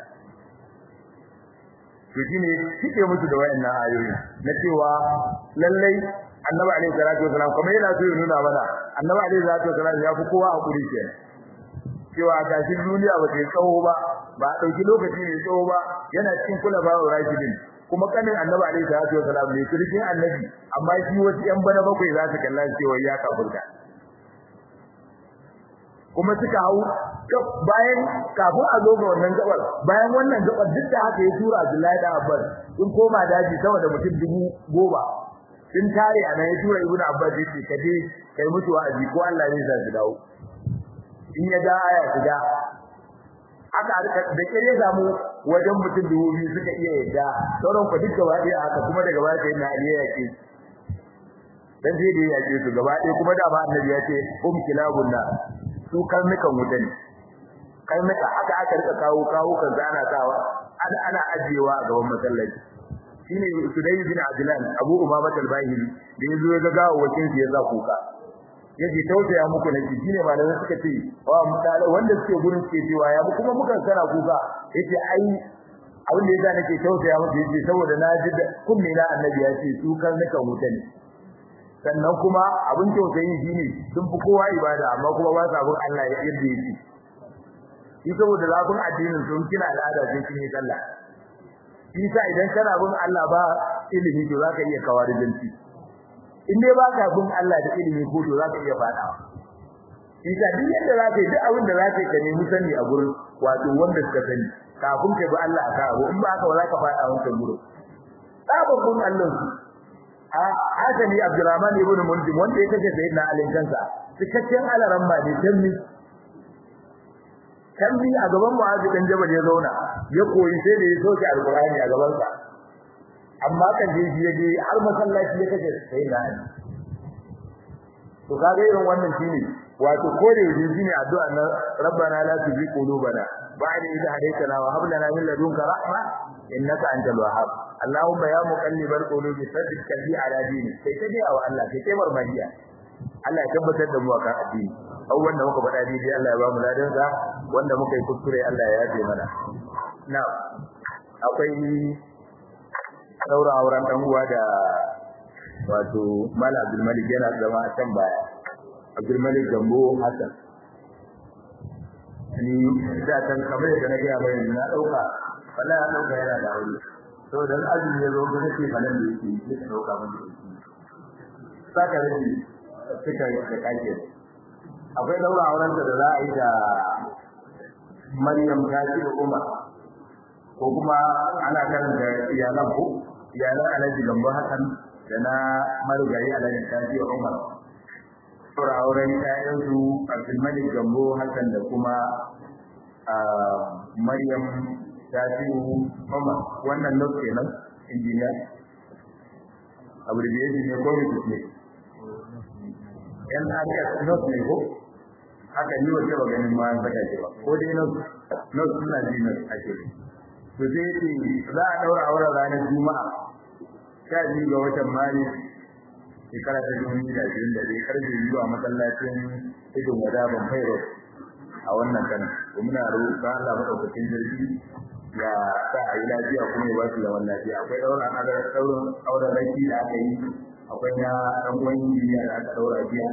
to shine kike musu da wayannan ayoyi na cewa lallai annabi alaihi salatu wasalam kuma yana so ya nuna mana annabi alaihi salatu wasalam ya fi kowa hakuri kenan cewa gashin duniya ba ta tsawo ba ba a ɗauki lokaci mai tsawo ba yana cikin kula ba wa rashidin kuma kanin annabi alaihi salatu wasalam ne kirkin annabi amma shi wasu yan bana bakwai za su kalla cewa ya kafurta kuma suka hau bayan kafin a zo ga wannan gabar bayan wannan gabar duk da haka ya tura Abdullahi da Abbas sun koma daji sama da mutum dubu goma sun tare a nan ya tura Ibnu Abbas yace ka je kai musu wa'azi ko Allah ne zai dawo in ya ga aya shiga aka da kire ya samu wajen mutum dubu biyu suka iya yadda sauran ku duk gaba ɗaya haka kuma daga baya sai na aliya yake dan sai da yake su gaba ɗaya kuma da ba annabi ya ce um kilabun na su karnukan wuta ne karnuka aka aka rika kawo kawo kan ana sawa ana ana ajiyewa a gaban masallaci shine Sudai bin Adlan Abu Umama al-Bahili da yazo ya ga gawo wakin ya za kuka yace tausaya muku ne shine malamin suka ce wa mutala wanda suke gurin suke cewa ya kuma mukan sana kuka yace ai abin da yasa nake tausaya muku yace saboda na ji kunne na annabi ya ce su karnukan wuta ne sannan kuma abin tausayi shine sun fi kowa ibada amma kuma ba sa bin Allah ya yadda yake shi saboda zafin addinin sun kina al'ada sai kin yi sallah shi sa idan kana bin Allah ba ilimi to zaka iya kawarijanci in dai ba ka bin Allah da ilimi ko to zaka iya fadawa shi sa duk yadda zaka yi duk abin da zaka yi ka nemi sani a gurin wato wanda suka sani kafin ka bi Allah aka abu in ba haka ba zaka fada wancan gurin sababbin Allah a hasali Abdurrahman ibn Munzim wanda ya kace sayyidina Ali kansa cikakken alaran ba ne tammi tammi a gaban Mu'adh dan Jabal ya zauna ya koyi sai da ya soke alqur'ani a gaban sa amma kan je shi yaje har masallaci ya kace sayyidina Ali to kaga irin wannan shine wato ko da yaji shine addu'a na rabbana la tuzigh qulubana ba'da idh hadaytana wa hab lana min ladunka rahma innaka antal wahhab allahumma ya muqallibal qulubi sabbit qalbi ala dinik sai ta ga wa Allah sai kai marmariya Allah ya tabbatar da mu akan addini au wanda muka faɗa dai Allah ya ba mu ladan sa wanda muka yi kuskure Allah ya yafe mana na akwai daura auren dan uwa da wato Mala Abdul Malik yana zama a can baya Abdul Malik Gambo Hassan ni da kan kamar da na ga mai na dauka wallahi na dauka yana da aure to dan azumi ya zo gure ce falan da yake yake dauka mun saka rabi suka yi da kake akwai daura auren da za a yi da Maryam Kashi Umar ko kuma ana karanta iyalan ko iyalan Alhaji Gambo Hassan da na marigayi Alhaji Kashi Umar saura auren ƴaƴansu Abdulmalik Gambo Hassan da kuma Maryam Shafi'u Umar wannan not kenan injiniya abu da yake ne ko ne yan aka not ne ko haka ni wace ba ganin ma saka ce ba ko dai not not suna ji not ake to sai ce za a daura auren ranar juma'a sha biyu ga watan maris shekara ta dubu biyu da ashirin da ɗaya karfe biyu a masallacin idon wada ban fairo a wannan kanan to muna roƙa Allah madaukakin sarki ya sa a yi lafiya kuma ya ba su zaman lafiya akwai ɗaurin ɗaurin auren raki da aka yi akwai na ɗan uwan injiniya da aka ɗaura jiya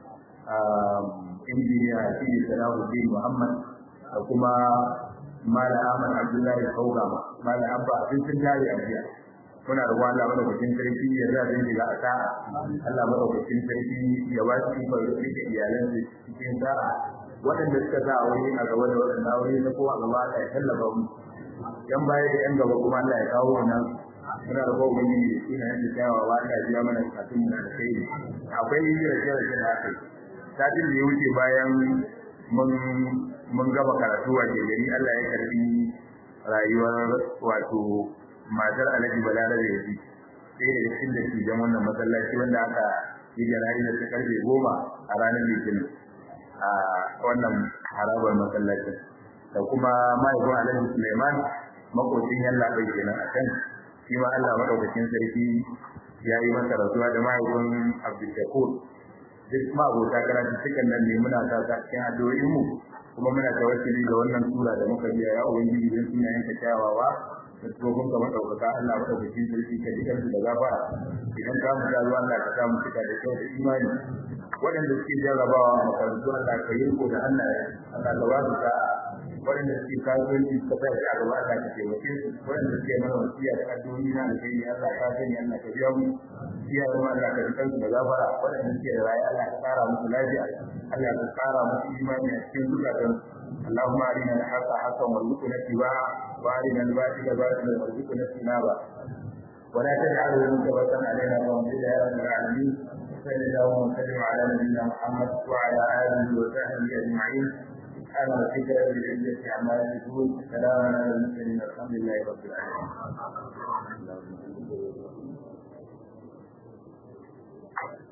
injiniya shi ne Salahuddin Muhammad da kuma Mala Ahmad Abdullahi Kaugama Mala Abba sun sun tare a jiya muna da Allah madaukakin sarki ya za su shiga a sa'a Allah madaukakin sarki ya ba su ikon rike iyalan su cikin sa'a waɗanda suka sa aure a gaba da waɗanda aure na kowa gaba da ya tallafa mu yan baya da yan gaba kuma Allah ya kawo wannan muna da kowa ne ina yin kyawawa Allah ya biya mana bukatun mu da kai akwai rage-rage da aka yi satin da ya wuce bayan mun mun gaba karatu a gari Allah ya karbi rayuwar wato matar Alhaji Balarabe ya ji sai da cikin da ke jan wannan masallaci wanda aka yi jana'i da ta karfe goma a ranar Litinin a wannan harabar masallacin da kuma mahaifin Alhaji Suleiman makocin yalla bai kenan a can shi ma Allah madaukakin sarki ya yi masa rasuwa da mahaifin Abdul Shakur duk ma abota karatu cikin nan ne muna sa ta cikin addu'o'in mu kuma muna tawassuli da wannan sura da muka biya ya ubangiji don sunayen ta kyawawa da tsohon ka madaukaka Allah madaukakin sarki ka dikar da gafara idan ka mu zuwa Allah ka sa mu cika da kyau da imani waɗanda suke jarrabawa a makarantu Allah ka yi ko da Allah Allah ka ba su sa'a waɗanda suke kasuwanci suka sa shi a gaba Allah ka taimake su waɗanda suke mana wasiya da addu'o'i na da kai Allah ka sani Allah ka biya mu iyayen mu Allah ka dikar da gafara waɗanda suke da rayuwa Allah ka ƙara musu lafiya Allah ka ƙara musu imani a cikin zukatan اللهم أرنا الحق حقا وارزقنا اتباعه وأرنا الباطل باطلا وارزقنا اجتنابه ولا تجعله منكبة علينا وانزل يا رب العالمين صلى الله وسلم على نبينا محمد وعلى آله وصحبه أجمعين سبحان ربك رب العزة عما يصفون سلام على المرسلين الحمد لله رب العالمين